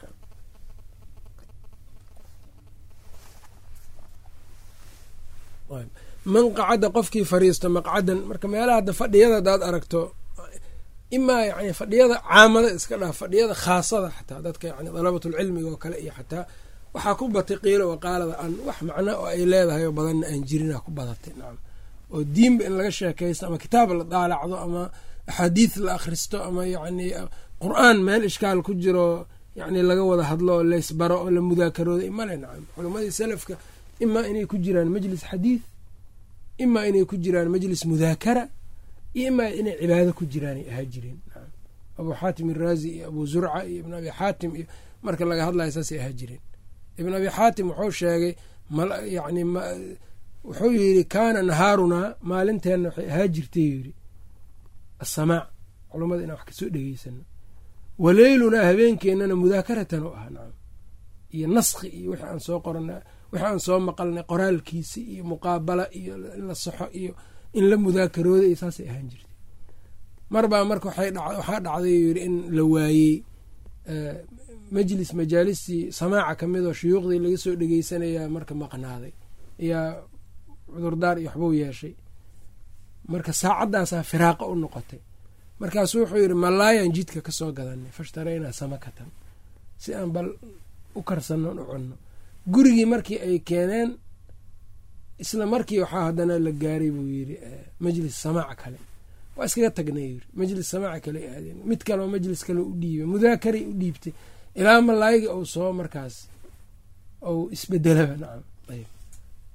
man qacada qofkii fariisto maqcadan marka meelaha hadda fadhiyada hadaad aragto imaa yani fadhiyada caamada iska dhaaf fadhiyada khaasada xataa dadka yani dalabatulcilmiga oo kale iyo xataa waxaa ku batay qiilo waqaalada aan wax macno oo ay leedahay oo badanna aan jirina ku badatay nacam oo diinba in laga sheekaysto ama kitaab la daalacdo ama axaadiis la akhristo ama yacni qur-aan meel ishkaal ku jiro yacni laga wada hadlo oo laysbaro oo la mudaakarooday male nacam culammadii salafka imaa inay ku jiraan majlis xadiid imaa inay ku jiraan majlis mudaakara iyo imaa inay cibaado ku jiraanay ahaa jireen abuu xaatim iraazi iyo abuu zurca iyo ibn abi xaatim iyo marka laga hadlayo saasay ahaa jireen ibn abi xaatim wuxuu sheegay yani wuxuu yidhi kaana nahaarunaa maalinteenna waxay ahaa jirtay yidhi asamaac culummada inaan wax kasoo dhegeysano waleylunaa habeenkeennana mudaakaratan u ahaa nacam iyo naskhi iyo wixii aan soo qorana wixii aan soo maqalnay qoraalkiisi iyo muqaabala iyo in la saxo iyo in la mudaakarooda iyo saasay ahaan jirtay marbaa marka waxaa dhacday yidhi in la waayey majlis majaalistii samaaca ka mid oo shuyuuqdii laga soo dhegeysanayaa marka maqnaaday ayaa cudurdaar iyo waxbuu yeeshay marka saacaddaasaa firaaqa u noqotay markaasuu wuxuu yidhi malaayan jidka ka soo gadanay fashtaraynaa samakatan si aan bal u karsanno u cunno gurigii markii ay keeneen isla markii waxaa haddana la gaaray buu yidhi majlis samaac kale waa iskaga tagnay yiri majlis samaaca kale aadeen mid kaleo majlis kale u dhiibay mudaakaray u dhiibtay ilaa malaayiga uu soo markaas ou isbedelaba nacam ayb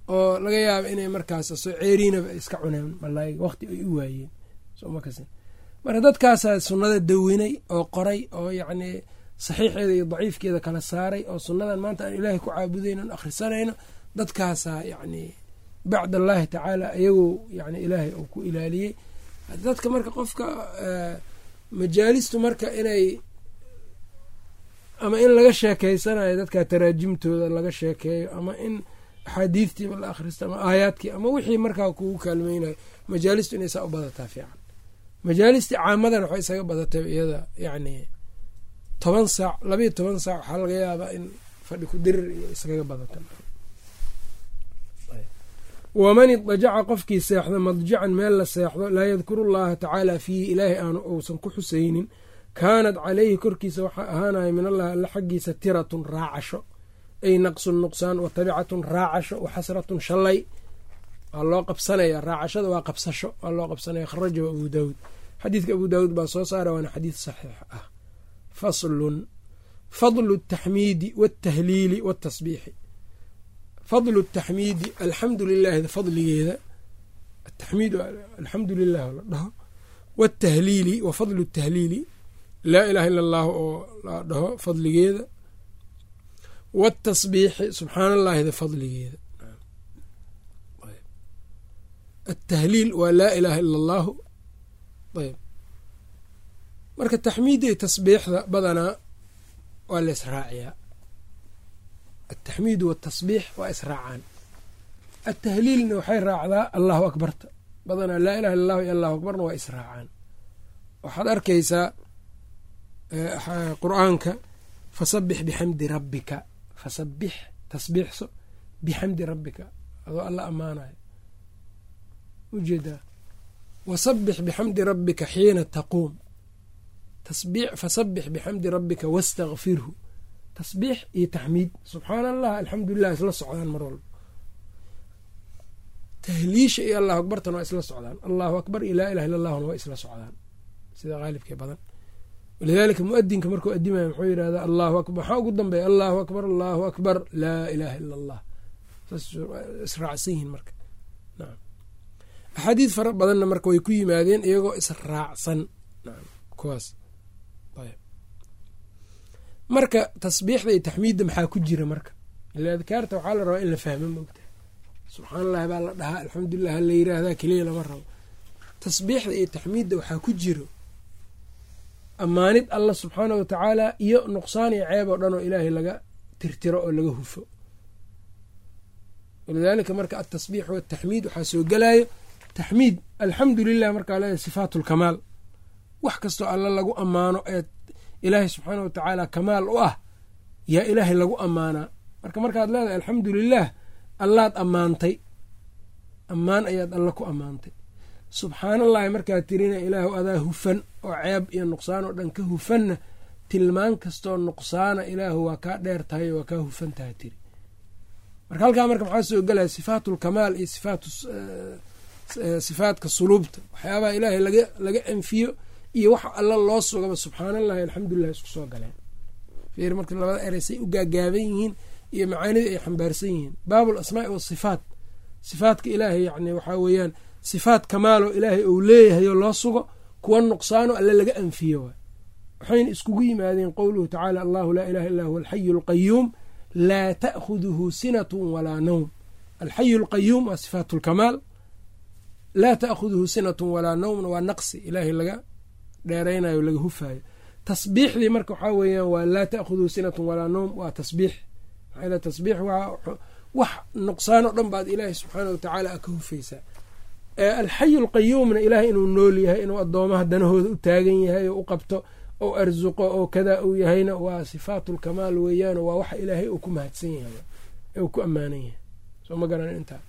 oo laga yaaba inay markaas soo ceeriinaba iska cuneen malaayiga waqti ay u waayeen marka dadkaasaa sunnada dawinay oo qoray oo yacnii saxiixeeda iyo daciifkeeda kala saaray oo sunnadan maanta aan ilaahay ku caabudayno an akhrisanayno dadkaasaa yacnii bacd allaahi tacaala iyagu yani ilaahay uu ku ilaaliyey dadka marka qofka majaalistu marka inay ama in laga sheekeysanayo dadka taraajimtooda laga sheekeeyo ama in axaadiidtiiba la akhristo ama aayaadkii ama wixii markaa kugu kaalmeynayo majaalistu inay saa u badataa fiican majaalistii caamadan waxay isaga badatay iyada yacni toban saac labayo toban saac waxaa laga yaabaa in fadhi ku dirir iyo iskaga badata waman idajaca qofkii seexdo madjacan meel la seexdo laa yadkuru llaha tacaala fiihi ilaahay aanu uusan ku xusaynin kaanat caleyhi korkiisa waxaa ahaanaya min allahi alla xaggiisa tiratun raacasho ay naqsun nuqsaan wa tabicatun raacasho wa xasratun shalay waa loo qabsanaya raacashada waa qabsasho waa loo qabsanaya kharajahu abu daawuud xadiidka abu daawuud baa soo saara waana xadiid saxiix ah faslun fadlu taxmiidi watahliili watasbiixi fadlu taxmiidi alxamdu lilaahida fadligeeda ataxmiid alxamdu lilah la dhaho watahliili wa fadlu tahliili laa ilaha ila allahu oo la dhaho fadligeeda watasbiixi subxaan allaahida fadligeeda atahliil waa laa ilaaha ila allahu ayb marka taxmiidda iyo tasbiixda badanaa waa la israaciyaa altaxmiidu waatasbiix waa israacaan altahliilna waxay raacdaa allahu akbarta badanaa laa ilaha illa allahu iyo allahu akbarna waa israacaan waxaad arkaysaa qur-aanka fasabix bixamdi rabbika fasabix tasbiixso bixamdi rabbika adoo alla ammaanayo ujeedaa wasabix bixamdi rabbika xiina taquum fasabix bixamdi rabbika wastakfirhu tasbiix iyo taxmiid subxaana allah alxamdulilah isla socdaan mar walba tahliisha iyo allahu akbartana waa isla socdaan allahu akbar iyo laa ilaha illa allahuna waa isla socdaan sida qaalibkee badan walidaalika muadinka markuu adimaya muxuu yidhahdaa allahu akbar maxaa ugu dambeeya allahu akbar allahu akbar laa ilaaha illa allah saas israacsan yihiin marka nacam axaadiid fara badanna marka way ku yimaadeen iyagoo israacsan nacam kuwaas ayb marka tasbiixda iyo taxmiidda maxaa ku jira marka ila adkaarta waxaa la rabaa in la fahmo moogtaha subxaan allahi baa la dhahaa alxamdulilah hala yiraahdaa keliya lama rabo tasbiixda iyo taxmiidda waxaa ku jiro ammaanid allah subxaana wa tacaala iyo nuqsaan iyo ceeb oo dhan oo ilaahay laga tirtiro oo laga hufo walidaalika marka altasbiix wataxmiid waxaa soo gelayo taxmiid alxamdu lilah markaa leedahay sifaat lkamaal wax kastoo alla lagu ammaano ee ilaahay subxaana wa tacaala kamaal u ah yaa ilaahay lagu ammaanaa marka markaad leedahay alxamdu lilah allaad ammaantay ammaan ayaad alla ku ammaantay subxaanallahi markaad tirina ilaahu adaa hufan oo ceeb iyo nuqsaan oo dhan ka hufanna tilmaan kastoo nuqsaana ilaahu waa kaa dheer tahay waa kaa hufan taha tiri marka halkaa marka maxaa soo gelaya sifaatulkamaal iyo sifaatka suluubta waxyaabaha ilaahay laga anfiyo iyo waxa alla loo sugaba subxaanallahi alxamdulilah isku soo galeen fiir marka labada erey say u gaagaaban yihiin iyo macaanida ay xambaarsan yihiin baabul asmaai wasifaat sifaatka ilaahay yani waxaa weeyaan sifaat kamaaloo ilaahay uu leeyahay oo loo sugo kuwa nuqsaano alle laga anfiyo waay waxayna iskugu yimaadeen qowluhu tacaala allahu laa ilaha illa huwa alxayu alqayuum laa ta'khuduhu sinatu walaa nawm alxayu alqayuum waa sifaat lkamaal laa ta'khuduhu sinatun walaa nawmna waa naqsi ilaahay laga dheeraynayo laga hufaayo tasbiixdii marka waxaa weeyaan waa laa ta'khuduhu sinatun walaa nawm waa tasbiix maxaa tasbiix waa wax nuqsaan oo dhan baad ilaahay subxaana wa tacaala a ka hufaysaa alxayu alqayuumna ilaahay inuu nool yahay inuu addoomaha danahooda u taagan yahay oo u qabto oo arsuqo oo kadaa uu yahayna waa sifaatulkamaal weeyaan waa waxa ilaahay uu ku mahadsan yahay ee uu ku ammaanan yahay soo ma garan intaa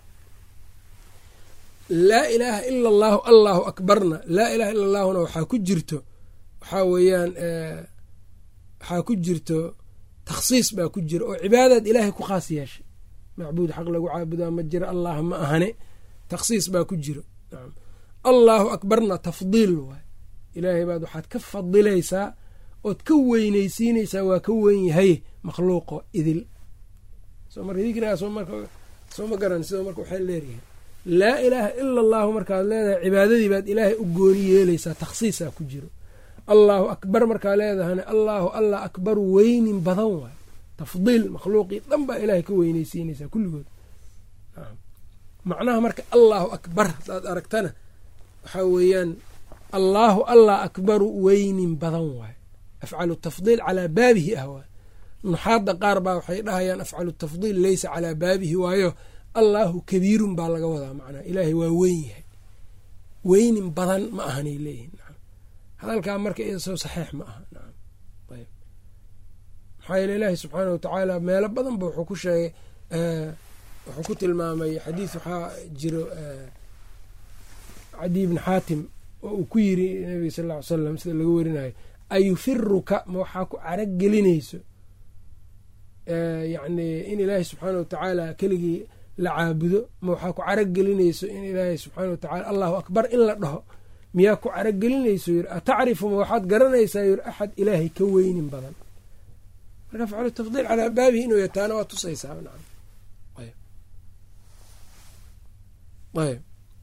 laa ilaaha ila allaahu allahu akbarna laa ilaha illa allaahuna waxaa ku jirto waxaa weeyaan waxaa ku jirto takhsiis baa ku jira oo cibaadaad ilaahay ku khaas yeeshay macbuud xaq lagu caabudaa ma jira allah ma ahane takhsiis baa ku jiro allaahu akbarna tafdiil waay ilaahay baad waxaad ka fadilaysaa ood ka weyneysiinaysaa waa ka weyn yahay makhluuqo idil soo marka dikrigaas marka soo ma garan sidoo marka waxay leeyahay laa ilaaha ila allahu markaad leedahay cibaadadii baad ilaahay u gooni yeelaysaa takhsiisaa ku jiro allaahu akbar markaa leedahana allaahu allah akbaru weynin badan waay tafdiil makhluuqii dhan baa ilaahay ka weyneysiinaysaa kulligood macnaha marka allaahu akbar hadaad aragtana waxaa weeyaan allaahu allah akbaru weynin badan waay afcalu tafdiil calaa baabihi ah waay nuxaadda qaar baa waxay dhahayaan afcalu tafdiil leysa calaa baabihi waayo allaahu kabiirun baa laga wadaa macnaha ilaahay waa weyn yahay weynin badan ma ahanay leeyihin hadalkaa marka isoo saxiix ma aha nacam ayb maxaa yeele ilaahi subxaana wa tacaala meelo badan ba wuxuu ku sheegay wuxuu ku tilmaamay xadiis waxaa jiro cadi bni xaatim oo uu ku yiri nabiga sal ll ly salam sida laga werinayo ayufiruka ma waxaa ku carag gelinayso yacni in ilaahi subxaana wa tacaala keligii la caabudo ma waxaa ku carag gelinayso in ilaahi subxaana wa tacala allahu akbar in la dhaho miyaa ku caragelinayso yiri atacrifu ma waxaad garanaysaa yiri axad ilaahay ka weynin badan marka afcalu tafdiil calaa baabihi inuu yataana waa tusaysaa nacam ayb ayb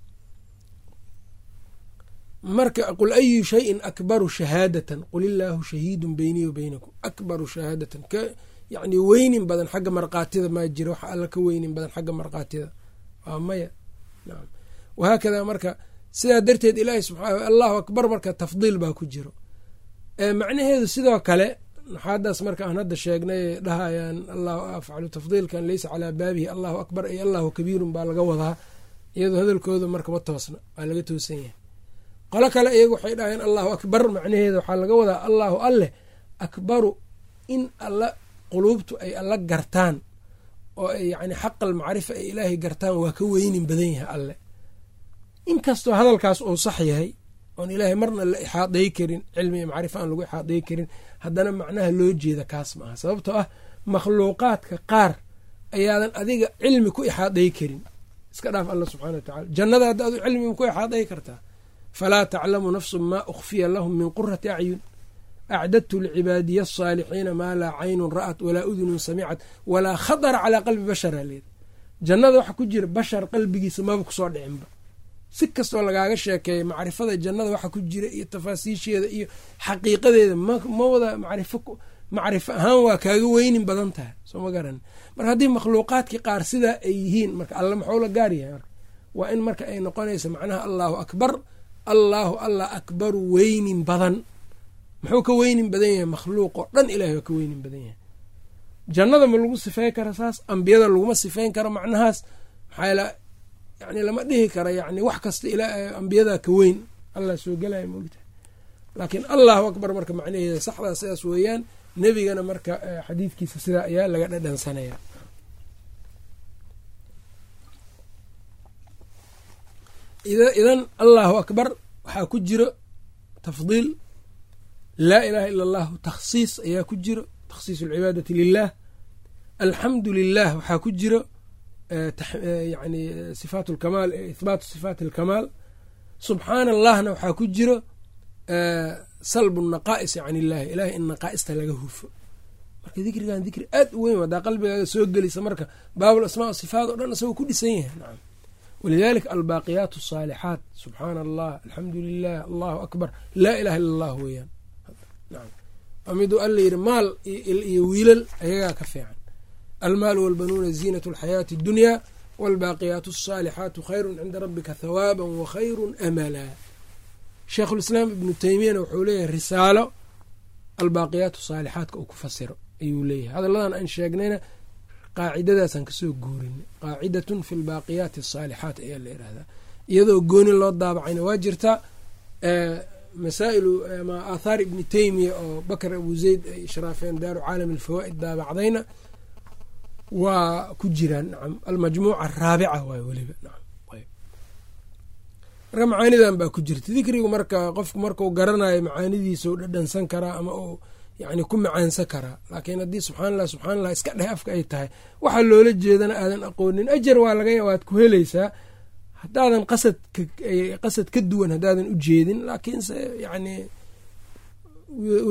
marka qul ayu shayin akbaru shahaadatan qul illaahu shahiidun beynii wa beynakum akbaru shahaadatan ka yacni weynin badan xagga markaatida maa jira waxa alla ka weynin badan xagga markaatida waa maya nacam wahaakada marka sidaa darteed ilaahi subxaana allahu akbar marka tafdiil baa ku jiro macnaheedu sidoo kale naxaadaas marka aan hadda sheegnay dhahayaan allahu afcalu tafdiilkan leysa calaa baabihi allahu akbar iyo allahu kabiirun baa laga wadaa iyadoo hadalkooda marka ma toosna waa laga toosan yahay qolo kale iyagu waxay dhahayaan allahu akbar macnaheeda waxaa laga wadaa allahu alleh akbaru in alla quluubtu ay alla gartaan oo ay yacni xaqal macrifa ay ilaahay gartaan waa ka weynin badan yahay alleh inkastoo hadalkaas uu sax yahay oon ilaahay marna la ixaaday karin cilmi iyo macrifo aan lagu ixaaday karin haddana macnaha loo jeeda kaas ma aha sababtoo ah makhluuqaadka qaar ayaadan adiga cilmi ku ixaaday karin iska dhaaf alla subxana wa tacala jannada hadda adu cilmiga ku ixaaday kartaa falaa taclamu nafsun maa ukhfiya lahum min qurati acyun acdadtu licibaadiya asaalixiina maa laa caynun ra'at walaa udunun samicad walaa khatara calaa qalbi bashara leeda jannada waxa ku jira bashar qalbigiisa maba kusoo dhicinba si kastoo lagaaga sheekeeya macrifada jannada waxa ku jira iyo tafaasiisheeda iyo xaqiiqadeeda ma wada macrifo macrifo ahaan waa kaaga weynin badan tahay soo ma garan marka haddii makhluuqaadkii qaar sidaa ay yihiin marka alla maxuu la gaar yahay marka waa in marka ay noqonaysa macnaha allaahu akbar allaahu allah akbaru weynin badan muxuu ka weynin badan yahay makhluuq oo dhan ilahay waa ka weynin badan yahay jannada ma lagu sifeyn kara saas ambiyada laguma sifeyn karo macnahaas maxaa yani lama dhihi kara yani wax kasta ambiyadaa ka weyn allah soo gelaya maogtahay laakiin allahu akbar marka macnaheeda saxdaa sidaas weeyaan nebigana marka xadiidkiisa sidaa ayaa laga dhadhansanaya idan allahu akbar waxaa ku jiro tafdiil laa ilaha ila allahu takhsiis ayaa ku jiro takhsiis alcibaadati lilah alxamdu lilah waxaa ku jiro yani sifaat lkamaal ihbaatu sifaat alkamaal subxaana allahna waxaa ku jiro salbu naqaa'isi can illahi ilahay in naqaa'ista laga hufo marka dikrigan dikri aad u weyn wadaa qalbigaaga soo gelisa marka baabul asmaa sifaat o dhan isagoo ku dhisan yahay nacam walidalika albaaqiyaat asaalixaat subxaana allah alxamdu lilah allahu akbar laa ilaha illa allah weeyaan nacam waa miduu alla yidhi maal iyo wiilal ayagaa ka fiican almaal walbanuuna ziinat alxayaati اddunya wاlbaaqiyaat الصaalixaatu khayru cinda rabika hawaaba wakhayru amala sheikhulislaam ibnu teymiyana wuxuu leeyahay risaalo albaaqiyaat saalixaatka uu ku fasiro ayuu leeyahay hadalladan aan sheegnayna qaacidadaasaan kasoo guurinay qaacidatun fi lbaaqiyaati asaalixaat ayaa la yihahdaa iyadoo gooni loo daabacayna waa jirtaa masaa'ilu ama aathaar ibni teymiya oo bakr abu zayd ay ishraafeen daaru caalam alfawaa'id daabacdayna waa ku jiraan nacam almajmuuca araabica waay weliba nacam marka macaanidan baa ku jirta dikrigu marka qofku markau garanayo macaanidiisa u dhadhansan karaa ama uu yani ku macaansan karaa laakiin haddii subxaan allah subxaan allah iska dheh afka ay tahay waxaa loola jeedana aadan aqoonin ajar waa laga waad ku helaysaa haddaadan qasad qasad ka duwan haddaadan u jeedin laakiinse yani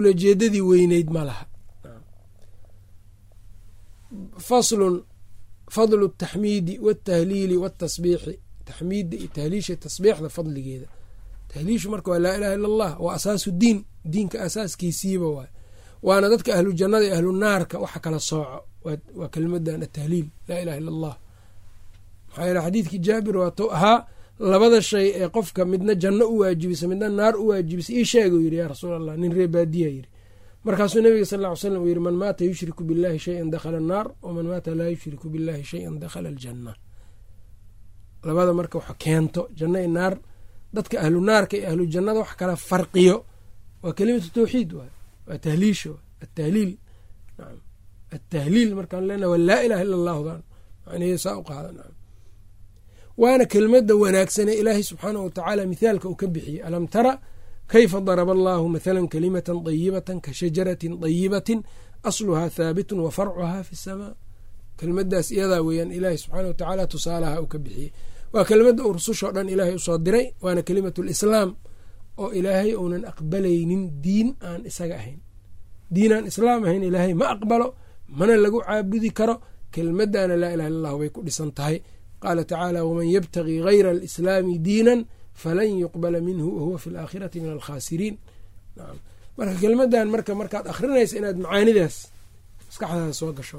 ulajeedadii weyneyd ma laha faslun fadlu taxmiidi watahliili watasbiixi taxmiidda iyo tahliisha tasbiixda fadligeeda tahliishu marka waa laa ilaha illa allah waa asaasu diin diinka asaaskiisiiba waay waana dadka ahlu jannada iyo ahlu naarka waxa kala sooco waa kelimadan atahliil laa ilaha illa allah maxaa yeele xadiidkii jaabir waatou ahaa labada shay ee qofka midna janno u waajibisa midna naar u waajibisa ii sheega u yidhi yaa rasuul allah nin ree baadiya yidhi markaasuu nabiga sal ly slam uu yidhi man maata yushriku billahi shayan dakhala annaar waman maata laa yushriku billahi shayan dakhala aljanna labada marka wax keento janno i naar dadka ahlu naarka iyo ahlu jannada wax kala farqiyo waa kelimatu tawxiid waay waa tahliisha atahliil naam atahliil markaan leenaha waa laa ilaha illa allahdan macnihii saa u qaada naam waana kelmadda wanaagsanee ilaahay subxaanahu watacaala mithaalka uu ka bixiyey alam tara kayfa daraba allahu mathalan kalimatan dayibatan ka shajaratin dayibatin asluhaa thaabitun wa farcuhaa fi samaa kelmaddaas iyadaa weeyaan ilaahay subxaana wa tacaala tusaalaha uu ka bixiyey waa kelmadda uu rusushoo dhan ilaahay usoo diray waana kelimatu lislaam oo ilaahay uunan aqbalaynin diin aan isaga ahayn diin aan islaam ahayn ilaahay ma aqbalo mana lagu caabudi karo kelmaddaana laa ilaha illa allahu bay ku dhisan tahay qaala tacaala waman yabtagii gayra alislaami diinan falan yuqbala minhu wahuwa fi alaakhirati min alkhaasiriin marka kelmadan marka markaad akhrinaysa inaad macaanidaas maskaxdaada soo gasho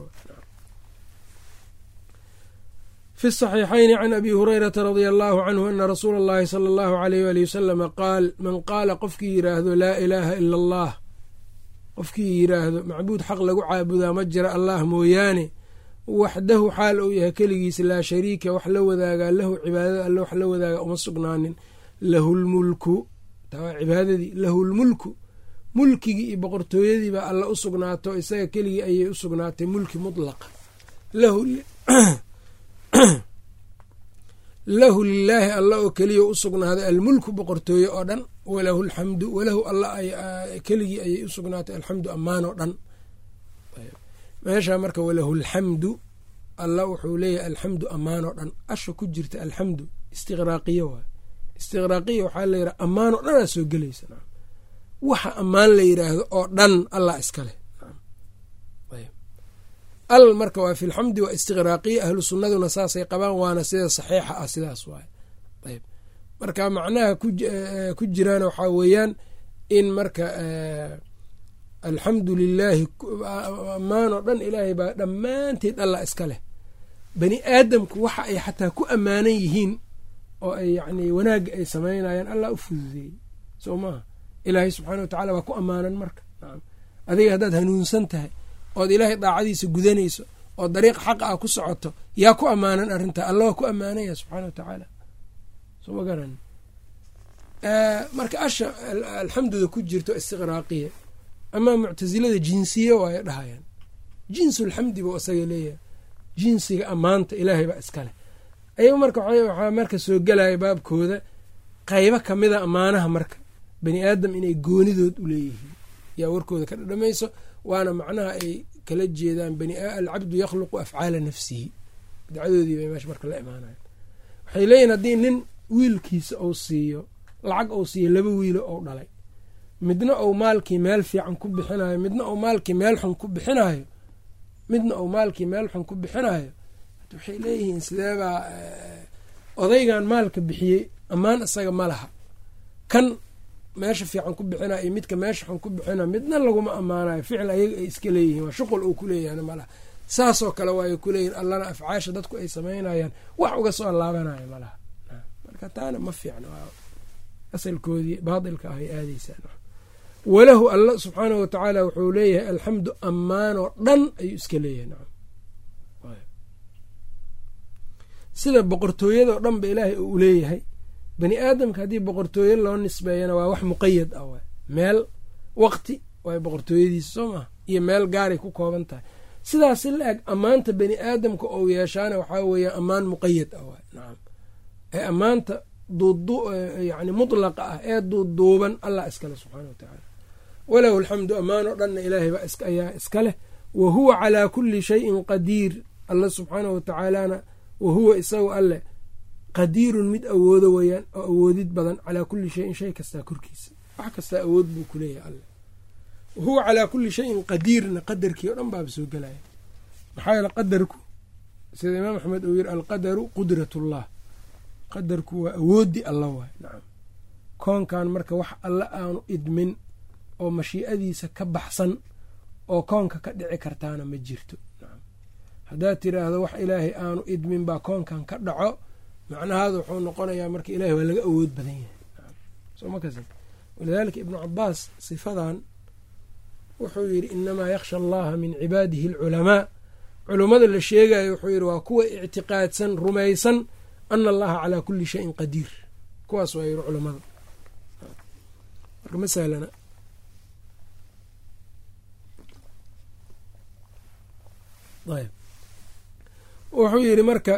fi saxiixayni can abi hurayrata radia allahu canhu ana rasuula allahi sala allahu alayh wali wasalama qaal man qaala qofkii yiraahdo laa ilaaha ila allah qofkii yiraahdo macbuud xaq lagu caabudaa ma jira allah mooyaane waxdahu xaal uu yahay keligiisa laa shariika wax la wadaagaa lahu cibaadada alle wax la wadaaga uma sugnaanin lahu lmulku taa cibaadadii lahu lmulku mulkigii iyo boqortooyadiibaa alla u sugnaato isaga keligii ayay u sugnaatay mulki mutlaqa lahu lilaahi alla oo keliya u sugnaaday almulku boqortooye oo dhan walahu alxamdu walahu alla keligii ayay u sugnaatay alxamdu ammaan oo dhan meesha marka walahu alxamdu alla wuxuu leeyahay alxamdu ammaan oo dhan asha ku jirta alxamdu istiqraaqiya waay istiqraaqiya waxaa la yidhaha ammaan oo dhanaa soo gelaysa waxa ammaan la yidhaahdo oo dhan allah iska leh al marka waa fi lxamdi waa istiqraaqiya ahlu sunnaduna saasay qabaan waana sida saxiixa ah sidaas waay ayb marka macnaha ku jiraana waxaa weeyaan in marka alxamdu lilaahi ammaan oo dhan ilaahay baa dhammaanteed allah iska leh bani aadamku waxa ay xataa ku ammaanan yihiin oo ay yacni wanaagga ay samaynayaan allah u fududeeyey soo maaha ilaahay subxaana wa tacala waa ku ammaanan marka nacam adiga haddaad hanuunsan tahay ood ilaahay daacadiisa gudanayso oo dariiq xaqa ah ku socoto yaa ku ammaanan arrintaa alla waa ku ammaanaya subxaana wa tacaala soo ma garan marka asha alxamduda ku jirto istiqraaqiya amaa muctasilada jinsiye waayo dhahayaan jinsulxamdi buu isaga leeyahay jinsiga ammaanta ilaahay baa iska leh ayagu marka waxaa marka soo gelaya baabkooda qaybo kamida ammaanaha marka bani aadam inay goonidood u leeyihiin yaa warkooda ka dhadhamayso waana macnaha ay kala jeedaan alcabdu yakhluqu afcaala nafsihi bidcadoodii bay meesha marka la imaanayan waxay leeyihin haddii nin wiilkiisa uu siiyo lacag uu siiyo laba wiilo ou dhalay midna uu maalkii meel fiican ku bixinayo midna uu maalkii meel xun ku bixinayo midna uu maalkii meel xun ku bixinayo waxay leeyihiin sideebaa odaygan maalka bixiyey ammaan isaga ma laha kan meesha fiican ku bixinayo iyo midka meesha xun ku bixinayo midna laguma ammaanayo ficil ayaga ay iska leeyihiin waa shuqul uu ku leeyahana ma laha saasoo kale waay kuleeyihin allana afcaasha dadku ay samaynayaan wax uga soo laabanayo ma laha marka taana ma fiicno asalkoodii baatilka ah ay aadaysaan walahu alla subxaanahu watacaala wuxuu leeyahay alxamdu ammaanoo dhan ayuu iska leeyahay nacam sida boqortooyadoo dhan ba ilaahay uu leeyahay bani aadamka haddii boqortooye loo nisbeeyana waa wax muqayad ah waay meel waqti waay boqortooyadiisa soo maha iyo meel gaaray ku kooban tahay sidaas si la eg ammaanta bani aadamka ou yeeshaana waxaa weeya ammaan muqayad ah waay nacam ee ammaanta yani mutlaqa ah ee duuduuban allah iskale subxaana wa tacaala walahu alxamdu ammaan oo dhanna ilaahay baa ayaa iska leh wa huwa calaa kulli shayin qadiir alla subxaana wa tacaalana wa huwa isagu alleh qadiirun mid awoodo weeyaan oo awoodid badan calaa kulli shayin shay kastaa korkiisa wax kastaa awood buu ku leeyahay alleh wa huwa calaa kulli shayin qadiirna qadarkii oo dhan baaba soo gelaya maxaa yeele qadarku sida imaam axmed uu yiri alqadaru qudratullah qadarku waa awoodi alla waay nacam koonkan marka wax alle aanu idmin oo mashiicadiisa ka baxsan oo koonka ka dhici kartaana ma jirto haddaad tiraahdo wax ilaahay aanu idmin baa koonkan ka dhaco macnahaada wuxuu noqonayaa marka ilahay waa laga awood badan yahay soma kas walidaalika ibnu cabaas sifadan wuxuu yidhi inamaa yakhsha allaha min cibaadihi alculamaa culummada la sheegayo wuxuu yidhi waa kuwa ictiqaadsan rumaysan ana allaha calaa kuli shayin qadiir kuwaas waa yidhi culammada marka masalana ayb wuxuu yidhi marka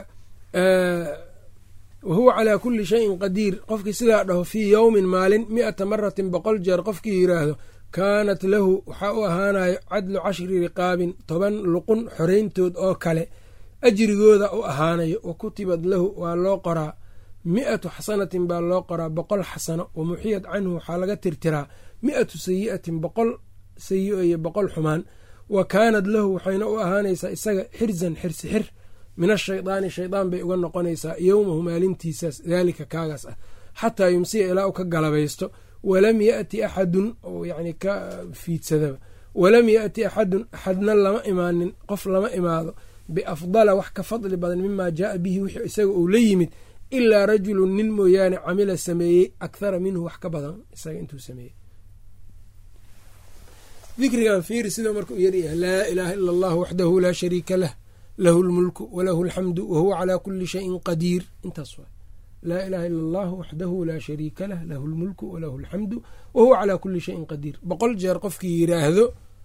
wahuwa calaa kuli shayin qadiir qofkii sidaa dhaho fii yowmin maalin mi-ata maratin boqol jeer qofkii yidhaahdo kaanat lahu waxaa u ahaanayo cadlu cashri riqaabin toban luqun xoreyntood oo kale ajrigooda u ahaanayo wa kutibad lahu waa loo qoraa mi-atu xasanatin baa loo qoraa boqol xasano wa muxiyad canhu waxaa laga tirtiraa mi-atu sayi'atin boqol sayi-o iyo boqol xumaan wa kaanad lahu waxayna u ahaanaysaa isaga xirzan xirsi xir min ashaydaani shaydaan bay uga noqonaysaa yowmahu maalintiisaas daalika kaagaas ah xataa yumsiya ilaa u ka galabaysto walam yaati axadun oo yani ka fiidsadaba walam yaati axadun axadna lama imaanin qof lama imaado biafdala wax ka fadli badan mimaa jaaa bihi wixii isaga uu la yimid ilaa rajulun nin mooyaane camila sameeyey akhara minhu wax ka badan isaga intuu sameeyey dikrigan fiiri sidoo marka u yaryahay laa ilaaha ila allahu waxdahu laa shariika lah lahu lmulku walahu alxamdu wahuwa calaa kuli shayin qadiir intaas waa laa ilaha ila allahu waxdahu laa shariika lah lahu lmulku walahu alxamdu wahuwa calaa kuli shayin qadiir boqol jeer qofkii yiraahdo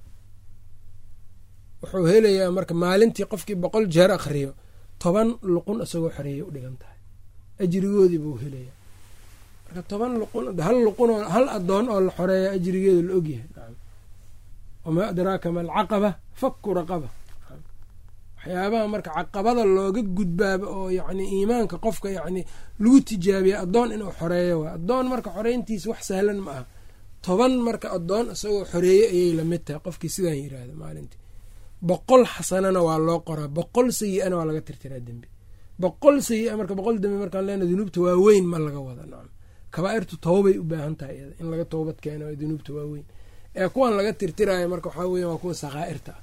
wuxuu helayaa marka maalintii qofkii boqol jeer akhriyo toban luqun isagoo xoreeya u dhigan tahay ajrigoodii buu helayaa marka toban luqun hal luqunoo hal adoon oo la xoreeya ajrigeeda la ogyahay wamaa adraaka ma alcaqaba faku raqaba waxyaabaha marka caqabada looga gudbaaba oo yacni iimaanka qofka yacni lagu tijaabiya addoon inuu xoreeyo waay addoon marka xoreyntiisa wax sahlan ma aha toban marka addoon isagoo xoreeye ayay lamid tahay qofkii sidaan yiraahda maalintii boqol xasanana waa loo qoraa boqol sayi-ana waa laga tirtiraa dembi boqol sayi-a marka boqol dembi markaan leena dunuubta waaweyn ma laga wada nacam kabaairtu towbay u baahan tahay iyada in laga toobad keeno dunuubta waaweyn ee kuwan laga tirtiraayo marka waxaa weya waa kuwa sakhaa'irta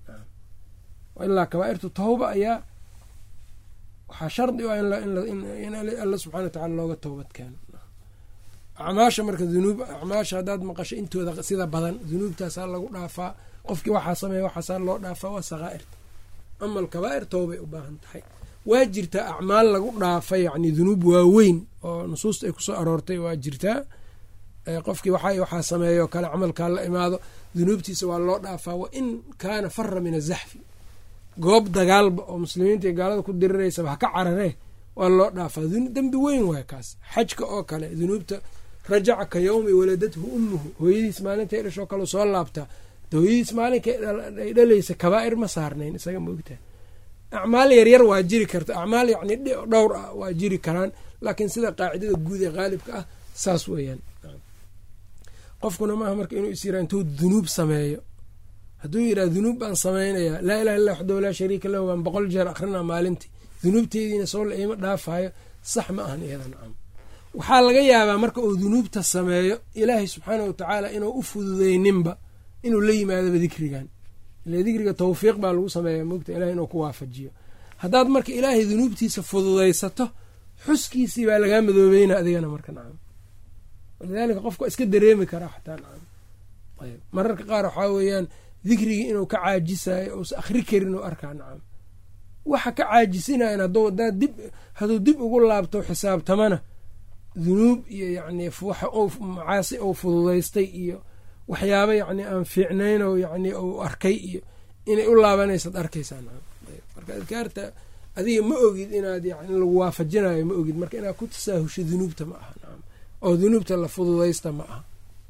ah ilaa kabaairtu tawba ayaa waxaa shardi u ah in alla subxana wa tacala looga toobad keeno acmaasha marka dunuub acmaasha haddaad maqasho intooda sida badan dunuubtaasaa lagu dhaafaa qofkii waxaa sameeya waxaasaa loo dhaafaa waa sakhaa'irta ama alkabaa'ir towbay u baahan tahay waa jirtaa acmaal lagu dhaafa yacni dunuub waaweyn oo nusuusta ay kusoo aroortay waa jirtaa qofkii waxa waxaa sameeyo kale camalkaa la imaado dunuubtiisa waa loo dhaafaa wa in kaana fara min azaxfi goob dagaalba oo muslimiinta iyo gaalada ku diriraysaba ha ka cararee waa loo dhaafaa dembi weyn waay kaas xajka oo kale dunuubta rajaca ka yowmi waladathu ummuhu hooyadiis maalintay dhashoo kale soo laabtaa hooyadiis maalinka ay dhalaysa kabaa'ir ma saarnayn isaga maogtaha acmaal yaryar waa jiri karta acmaal yacni dhowr ah waa jiri karaan laakiin sida qaacidada guud ee qaalibka ah saas weeyaan qofkuna maaha marka inuu is yiraa intuu dunuub sameeyo hadduu yidhaha dunuub baan samaynayaa laa ilaha illa waxdahu laa shariika lahu baan boqol jeer akrinaa maalintii dunuubteediina soo la iima dhaafayo sax ma ahan iyada nacam waxaa laga yaabaa marka uu dunuubta sameeyo ilaahay subxaana watacaala inuu u fududeyninba inuu la yimaadaba dikrigan ila dikriga tawfiiq baa lagu sameeya mogta ilahay inuu ku waafajiyo haddaad marka ilaahay dunuubtiisa fududaysato xuskiisii baa lagaa madoobeyna adigana marka nacam walidaalika qofka waa iska dareemi karaa xataa nacam ayb mararka qaar waxaa weeyaan dikrigii inuu ka caajisayo uusa akhri karin u arkaa nacam waxa ka caajisinayan hadduu hadaa dib hadduu dib ugu laabto xisaabtamana dunuub iyo yacni macaasi uu fududaystay iyo waxyaaba yacni aan fiicnayn oo yacni uu arkay iyo inay u laabanaysaad arkaysaa nacam marka adkaarta adiga ma ogid inaad yani lagu waafajinayo ma ogid marka inaad ku tasaahusho dunuubta ma aha nacam oo dunuubta la fududaysta ma aha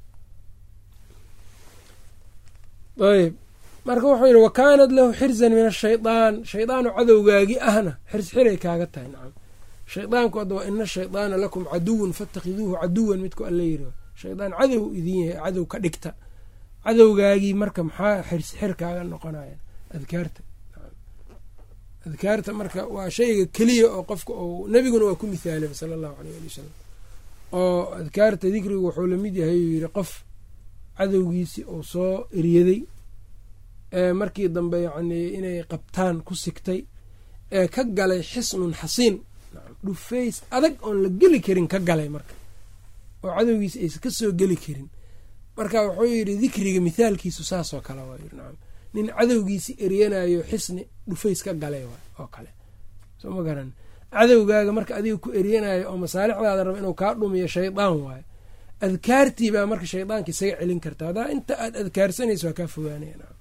ayb marka wuxuu yidhi wa kaanat lahu xirzan min ashaydaan shaydaanu cadowgaagi ahna xirs xiray kaaga tahay nacam shaydaanku hadda waa ina shaydaana lakum caduwan fatakhiduuhu caduwan midku alla yiri shaydaan cadow idin yahay cadow ka dhigta cadowgaagii marka maxaa xirs xir kaaga noqonaya adkaarta adkaarta marka waa shayga keliya oo qofka uu nebiguna waa ku mithaalay sala allahu aleyh ali wasalam oo adkaarta dikrigu wuxuu lamid yahay uu yidhi qof cadowgiisii uu soo eryaday ee markii dambe yacnii inay qabtaan ku sigtay ee ka galay xisnun xasiin dhufays adag oon la geli karin ka galay marka oo cadowgiisi aysan ka soo geli karin marka wuxuu yidhi dikriga mithaalkiisu saasoo kale waa yidhi nacam nin cadowgiisi eryanayo xisni dhufays ka galay waay oo kale soo ma garan cadowgaaga marka adiga ku eryanayo oo masaalixdaada raba inuu kaa dhumiyo shaydaan waayo adkaartii baa marka shaydaanka isaga celin karta haddaa inta aad adkaarsanayso waa kaa fogaanaya nacam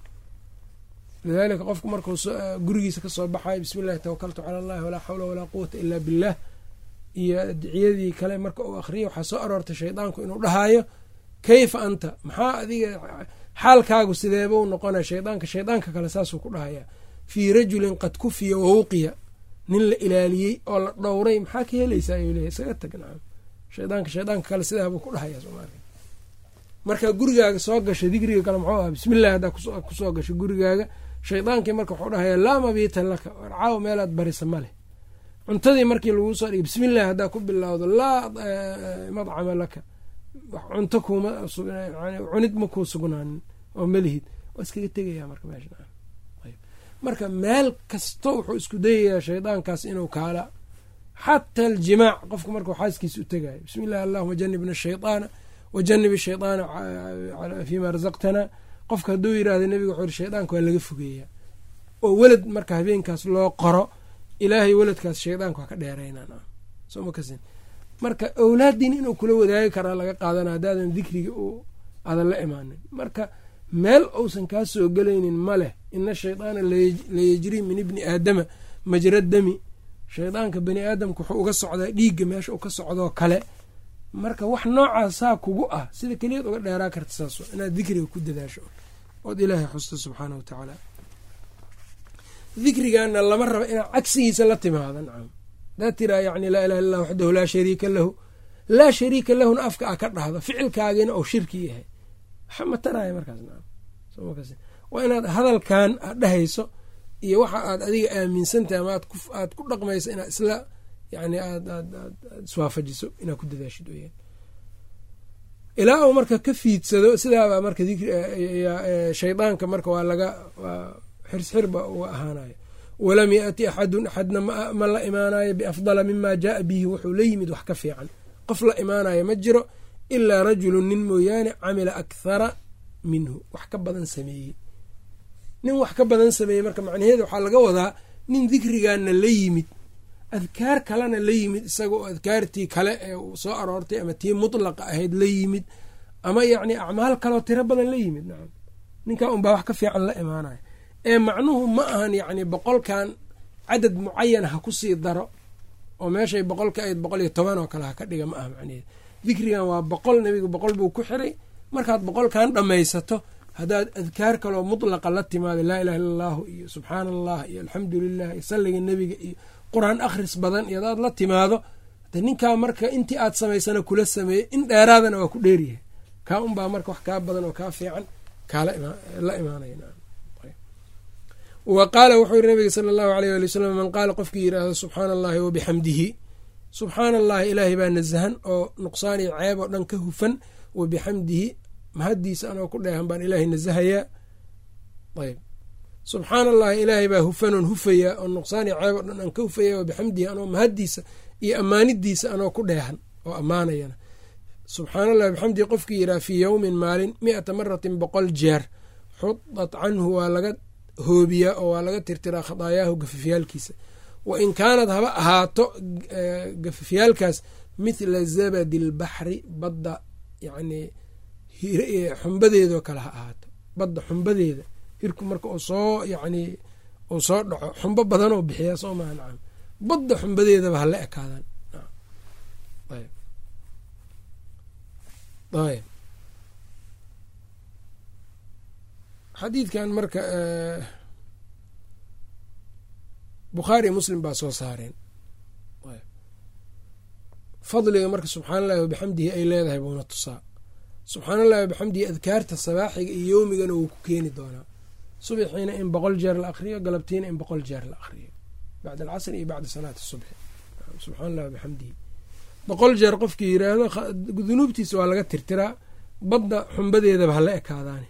lidaalika qofku markuu gurigiisa kasoo baxayo bismi illahi tawakaltu cala allahi walaa xawla walaa quwata ilaa billah iyo adiciyadii kale marka uu akhriyo waxaa soo aroortay shaydaanku inuu dhahaayo kayfa anta maxaa adiga xaalkaagu sideeba u noqonaya shaydaanka shaydaanka kale saasuu ku dhahayaa fii rajulin qad kufiya wawqiya nin la ilaaliyey oo la dhowray maxaa ka helaysaa ayuu leeyahy isaga tag nacam shaydaanka shaydaanka kale sidaabuu ku dhahayaa soomaalia markaa gurigaaga soo gasho dikriga kale muxuu aha bismillahi haddaa kusoo gasho gurigaaga shaydaankii marka wuxuu dhahayaa laa mabiita laka warcaaw meelaad barisa ma leh cuntadii markii laguu soo dhigay bismillahi haddaa ku bilowdo laa madcama laka cunto kuma cunid ma kuu sugnaanin oo malihid waa iskaga tegaya marka meesha marka meel kasto wuxuu isku dayayaa shaydaankaas inuu kaala xataa aljimaac qofku markuu xaaskiisa u tegayo bismi illahi allahuma janibna ashaydaana wajanib ashaydaana fiima razaqtana qofka hadduu yirahda nebiga wuxuu yiri shaydaanka waa laga fogeeyaa oo welad marka habeenkaas loo qoro ilaahay weladkaas shaydaanka waa ka dheeraynaa soo ma kasin marka awlaaddiina inuu kula wadaagi karaa laga qaadana haddaadan dikriga u aadan la imaanin marka meel uusan kaa soo gelaynin ma leh ina shaydaana layajrii min ibni aadama majra dami shaydaanka bani aadamka wuxuu uga socdaa dhiigga meesha uu ka socdoo kale marka wax noocaasaa kugu ah sida keliyaad uga dheeraa karta saas inaad dikriga ku dadaasho ood ilaahay xusto subxaana wa tacaala dikrigana lama raba inaad cagsigiisa la timaado nacam hadaad tiraa yani laa ilaha illah waxdahu laa shariika lahu laa shariika lahuna afka a ka dhahdo ficilkaagiina ou shirki yahay waxa ma taraya markaas nacam waa inaad hadalkan aad dhahayso iyo waxa aad adiga aaminsantahay ama aad ku dhaqmayso inaad isla yani aad aad aad iswaafajiso inaad ku dadaashid weyaan ilaa uu marka ka fiidsado sidaabaa marka shaydaanka marka waa laga xirsxirba uga ahaanayo walam yaati axadun axadna ma la imaanayo biafdala mima jaaa bihi wuxuu la yimid wax ka fiican qof la imaanayo ma jiro ilaa rajulun nin mooyaane camila akhara minhu wax ka badan sameeyey nin wax ka badan sameeyey marka macnaheeda waxaa laga wadaa nin dikrigaana la yimid adkaar kalena la yimid isaga oo adkaartii kale ee soo aroortay ama tii mutlaqa ahayd la yimid ama yacni acmaal kaleo tiro badan la yimid nacam ninkaa unbaa wax ka fiican la imaanaya ee macnuhu ma ahan yacni boqolkan cadad mucayan ha kusii daro oo meeshay boqolka ayd boqol iyo toban oo kale ha ka dhiga ma aha macnaheeda dikrigan waa boqol nebiga boqol buu ku xiray markaad boqolkan dhammaysato haddaad adkaar kaloo mutlaqa la timaado laa ilaha illa allahu iyo subxaana allah iyo alxamdu lilah iyo salliga nebiga iyo qur-aan akhris badan iyo hadaad la timaado de ninkaa marka intii aad samaysana kula sameeyey in dheeraadana waa ku dheeryahay kaa unbaa marka wax kaa badan oo kaa fiican kaala la imaanaya wa qaala wuxuu yiri nabiga sala allahu aleyh ali wasalam man qaala qofkii yidhaahdo subxaana allahi wabixamdihi subxaana allahi ilaahay baa nasahan oo nuqsaan iyo ceeb oo dhan ka hufan wa bixamdihi mahaddiisa anoo ku dheehan baan ilaahay nasahayaa ayb subxaana allahi ilaahay baa hufanoon hufayaa oo nuqsaan iyo ceeb oo dhan aan ka hufaya wa bixamdihi anoo mahaddiisa iyo ammaanidiisa anoo ku dheehan oo ammaanayana subxaana allahi bixamdihi qofkii yidhaha fii yowmin maalin mi'ata maratin boqol jeer xudat canhu waa laga hoobiyaa oo waa laga tirtiraa khadaayaahu gafafyaalkiisa wa in kaanad haba ahaato gafafyaalkaas mithla zabadi albaxri badda yacnii xumbadeedoo kale ha ahaato badda xumbadeeda hirku marka uu soo yacnii uu soo dhaco xumbo badanoo bixiyaa soo maha nacam badda xumbadeedaba hala ekaadaan ayb xadiidkan marka bukhaari muslim baa soo saareen fadliga marka subxaana allahi wabixamdihi ay leedahay buuna tusaa subxaana allahi wabixamdihi adkaarta sabaaxiga iyo yowmigana wuu ku keeni doonaa subaxiina in boqol jeer la akriyo galabtiina in boqol jeer la akriyo bacda alcasri iyo bacda salaati subxi subxaan allah bixamdihi boqol jeer qofkii yiraahdo dunuubtiisa waa laga tirtiraa badda xumbadeedaba hala ekaadaane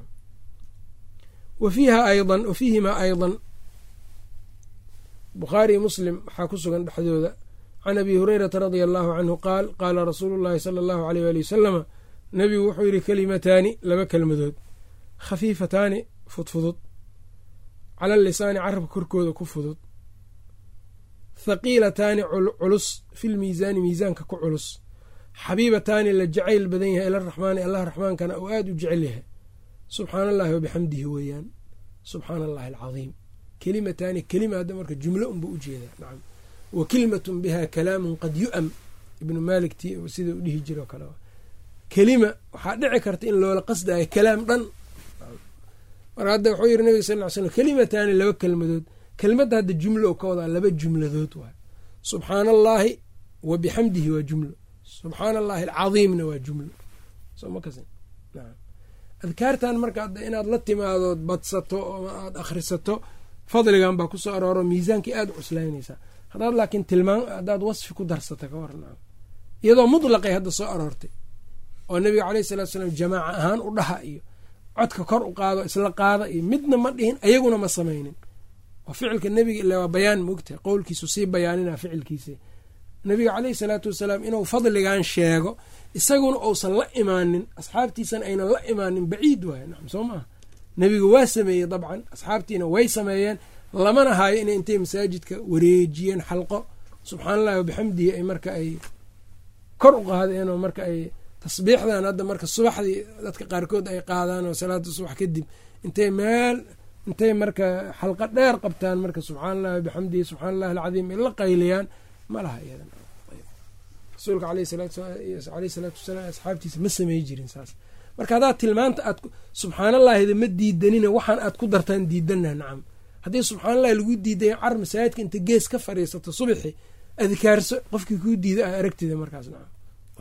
wa fiiha aydan wa fiihimaa aydan bukhaari iyo muslim waxaa ku sugan dhexdooda can abi hurayrata radia allahu canhu qaal qaala rasuulu llahi sala allahu aleyh waali wasalama nebigu wuxuu yidhi kelimataani laba kelmadood khafiifataani fudfudud cala lisaani carabka korkooda ku fudud thaqiilataani culus filmiisaani miisaanka ku culus xabiibataani la jacayl badan yahay ilaraxmaani allah raxmaankana uu aada u jecel yahay subxaana allahi wabixamdihi weeyaan subxaana allahi alcadiim kelimataani kelima hadda marka jumlo unbuu ujeedaa nacam wa kelimatun biha kalaamun qad yu'am ibnu maalik ti sida u dhihi jiro kale kelima waxaa dhici karta in loola qasdayo kalaam dhan marka hadda wuxuu yiri nabiga sal ly slam kelimataani laba kelmadood kelmadda hadda jumlo ka wadaa laba jumladood waay subxaana allaahi wa bixamdihi waa jumlo subxaana allahi alcadiimna waa jumlo adkaartan marka inaad la timaadood badsato oo aad akhrisato fadligan baa kusoo arooro miisaankii aada u cuslaynaysaa haddaad laakiin tilmaam haddaad wasfi ku darsata ka waran iyadoo mutlaqay hadda soo aroortay oo nabiga caleyhi salatu salaam jamaaca ahaan u dhaha iyo codka kor u qaado isla qaada iyo midna ma dhihin ayaguna ma samaynin oo ficilka nebiga ila waa bayaan moogtahay qowlkiisu sii bayaanina ficilkiisa nabiga caleyhi salaatu wasalaam inuu fadligan sheego isaguna uusan la imaanin asxaabtiisana aynan la imaanin baciid waay nacam soo maaha nebigu waa sameeyey dabcan asxaabtiina way sameeyeen lamana haayo inay intay masaajidka wareejiyeen xalqo subxaana allahi wabixamdihi ay marka ay kor u qaadeen oo marka ay tasbiixdan hadda marka subaxdii dadka qaarkood ay qaadaan oo salaada subax kadib intay meel intay marka xalqo dheer qabtaan marka subxaana allahi wabixamdihi subxana allahi alcadiim ay la qayliyaan ma laha iyadan rasuulka aleyh salaatu wasalaam asxaabtiisa ma samey jirin saas marka haddaad tilmaanta aad subxaana allaahida ma diidanina waxaan aad ku dartaan diidana nacam haddii subxaana allahi lagu diidaya car masaajidka inta gees ka fadhiisato subaxi adkaarso qofkii kuu diida a aragtida markaas nacam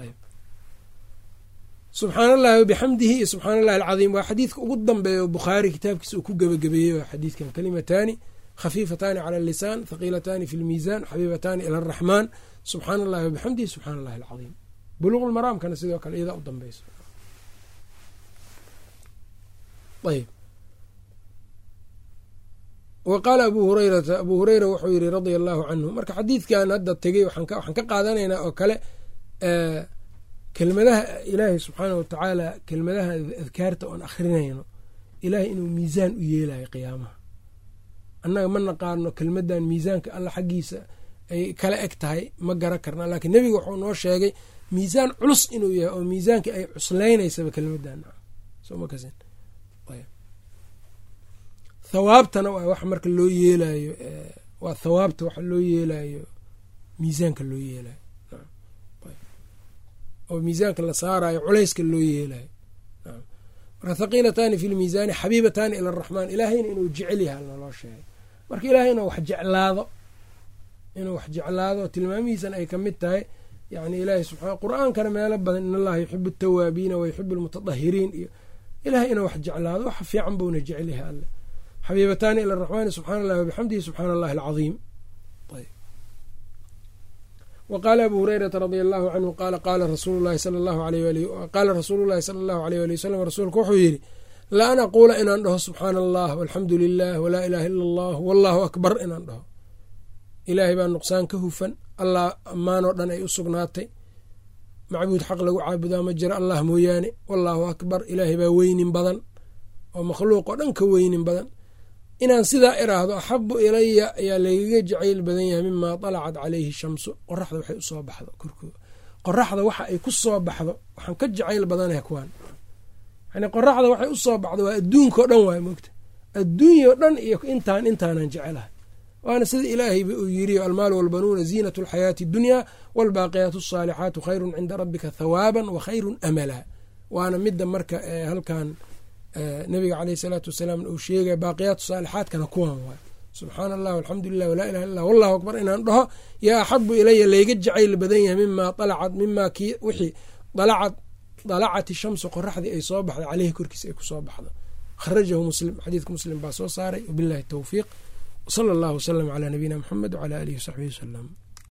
subxaana allahi wabixamdihi iyo subxaana allahi alcadiim waa xadiidka ugu dambeeya oo bukhaari kitaabkiisa uu ku gebagabeeyey waa xadiidkan kalimataani khafiifataani cala lisaan thaqiilataani fi lmiisaan xabiibataani ila araxmaan subxaana allahi wabixamdihi subxana allahi alcadiim buluuqulmaraamkana sidoo kale iyadaa u dambeyso ayb wa qaala abu hurayrata abuu hureyra wuxuu yiri radia allahu canhu marka xadiidkan hadda tegey waxaan ka qaadanaynaa oo kale kelmadaha ilaahay subxaana watacaala kelmadaha adkaarta oon akhrinayno ilaahay inuu miisaan u yeelayo qiyaamaha annaga ma naqaano kelmadan miisaanka alla xaggiisa ay kala eg tahay ma garan karna laakiin nebiga wuxuu noo sheegay miisaan culus inuu yahay oo miisaanka ay cusleynaysaba kelmadan thawaabtana waa wax marka loo yeelayo waa thawaabta waxa loo yeelayo miisaanka loo yeelayo oo miisaanka la saarayo culayska loo yeelayo marka thaqiilataani fi lmiisaani xabiibataani ila araxmaan ilaahayna inuu jecel yahay naloo sheegay marka ilaahay inuu wax jeclaado inuu wax jeclaado tilmaamihiisana ay kamid tahay yani ilaahay subaa qur-aankana meelo badan in allaha yuxibu atawaabiina wa yuxibu almutatahiriin iyo ilahay inuu wax jeclaado wax fiican buuna jecel yahay alle xabiibataani ila araxmaani subxaana allahi wabixamdihi subxaana allahi alcadiim wa qaala abu hurayrata radia allahu canhu qaala qaala rasuulu llahi sala allahu aleyh qaala rasuulu llahi sala allahu aleyh wali wasalam rasuulku wuxuu yidhi la an aquula inaan dhaho subxaana allah walxamdu lilah walaa ilaha ila allah wallahu akbar inaan dhaho ilaahay baa nuqsaan ka hufan allah ammaanoo dhan ay u sugnaatay macbuud xaq lagu caabudaa ma jiro allah mooyaane wallaahu akbar ilaahay baa weynin badan oo makhluuqoo dhan ka weynin badan inaan sidaa iraahdo axabu ilaya ayaa lagaga jacayl badan yahay mimaa dalacat caleyhi shamsu qoraxda waxay usoo baxdo korkooda qoraxda waxa ay ku soo baxdo waxaan ka jacayl badanaha kuwaan yani qoraxda waxay usoo baxdo waa adduunkao dhan waay mogta adduunyao dhan iyo intaan intaanan jecelahay waana sida ilaahayba uu yiri almaalu walbanuuna ziinat alxayaati اdunyaa wاlbaaqiyaat الsaalixaatu khayru cinda rabika thawaaban wa khayru amala waana midda marka halkan nabiga caleyh salaatu wasalaam uu sheegaya baaqiyaatu saalixaatkana kuwan waay subxaana allah alxamdu lilah walaa ilaha illa wallahu akbar inaan dhaho yaa axabu ilaya layga jacayl badan yahay mimaa alacat mimaa kii wixii dalacad dalacat ishamsu qoraxdii ay soo baxday caleyhi korkiisa ay kusoo baxdo kharajahu muslim xadiidka muslim baa soo saaray wabillahi towfiiq sala allahu wasalam calaa nabiyina muxamed wcalaa alihi wasaxbihi wasalam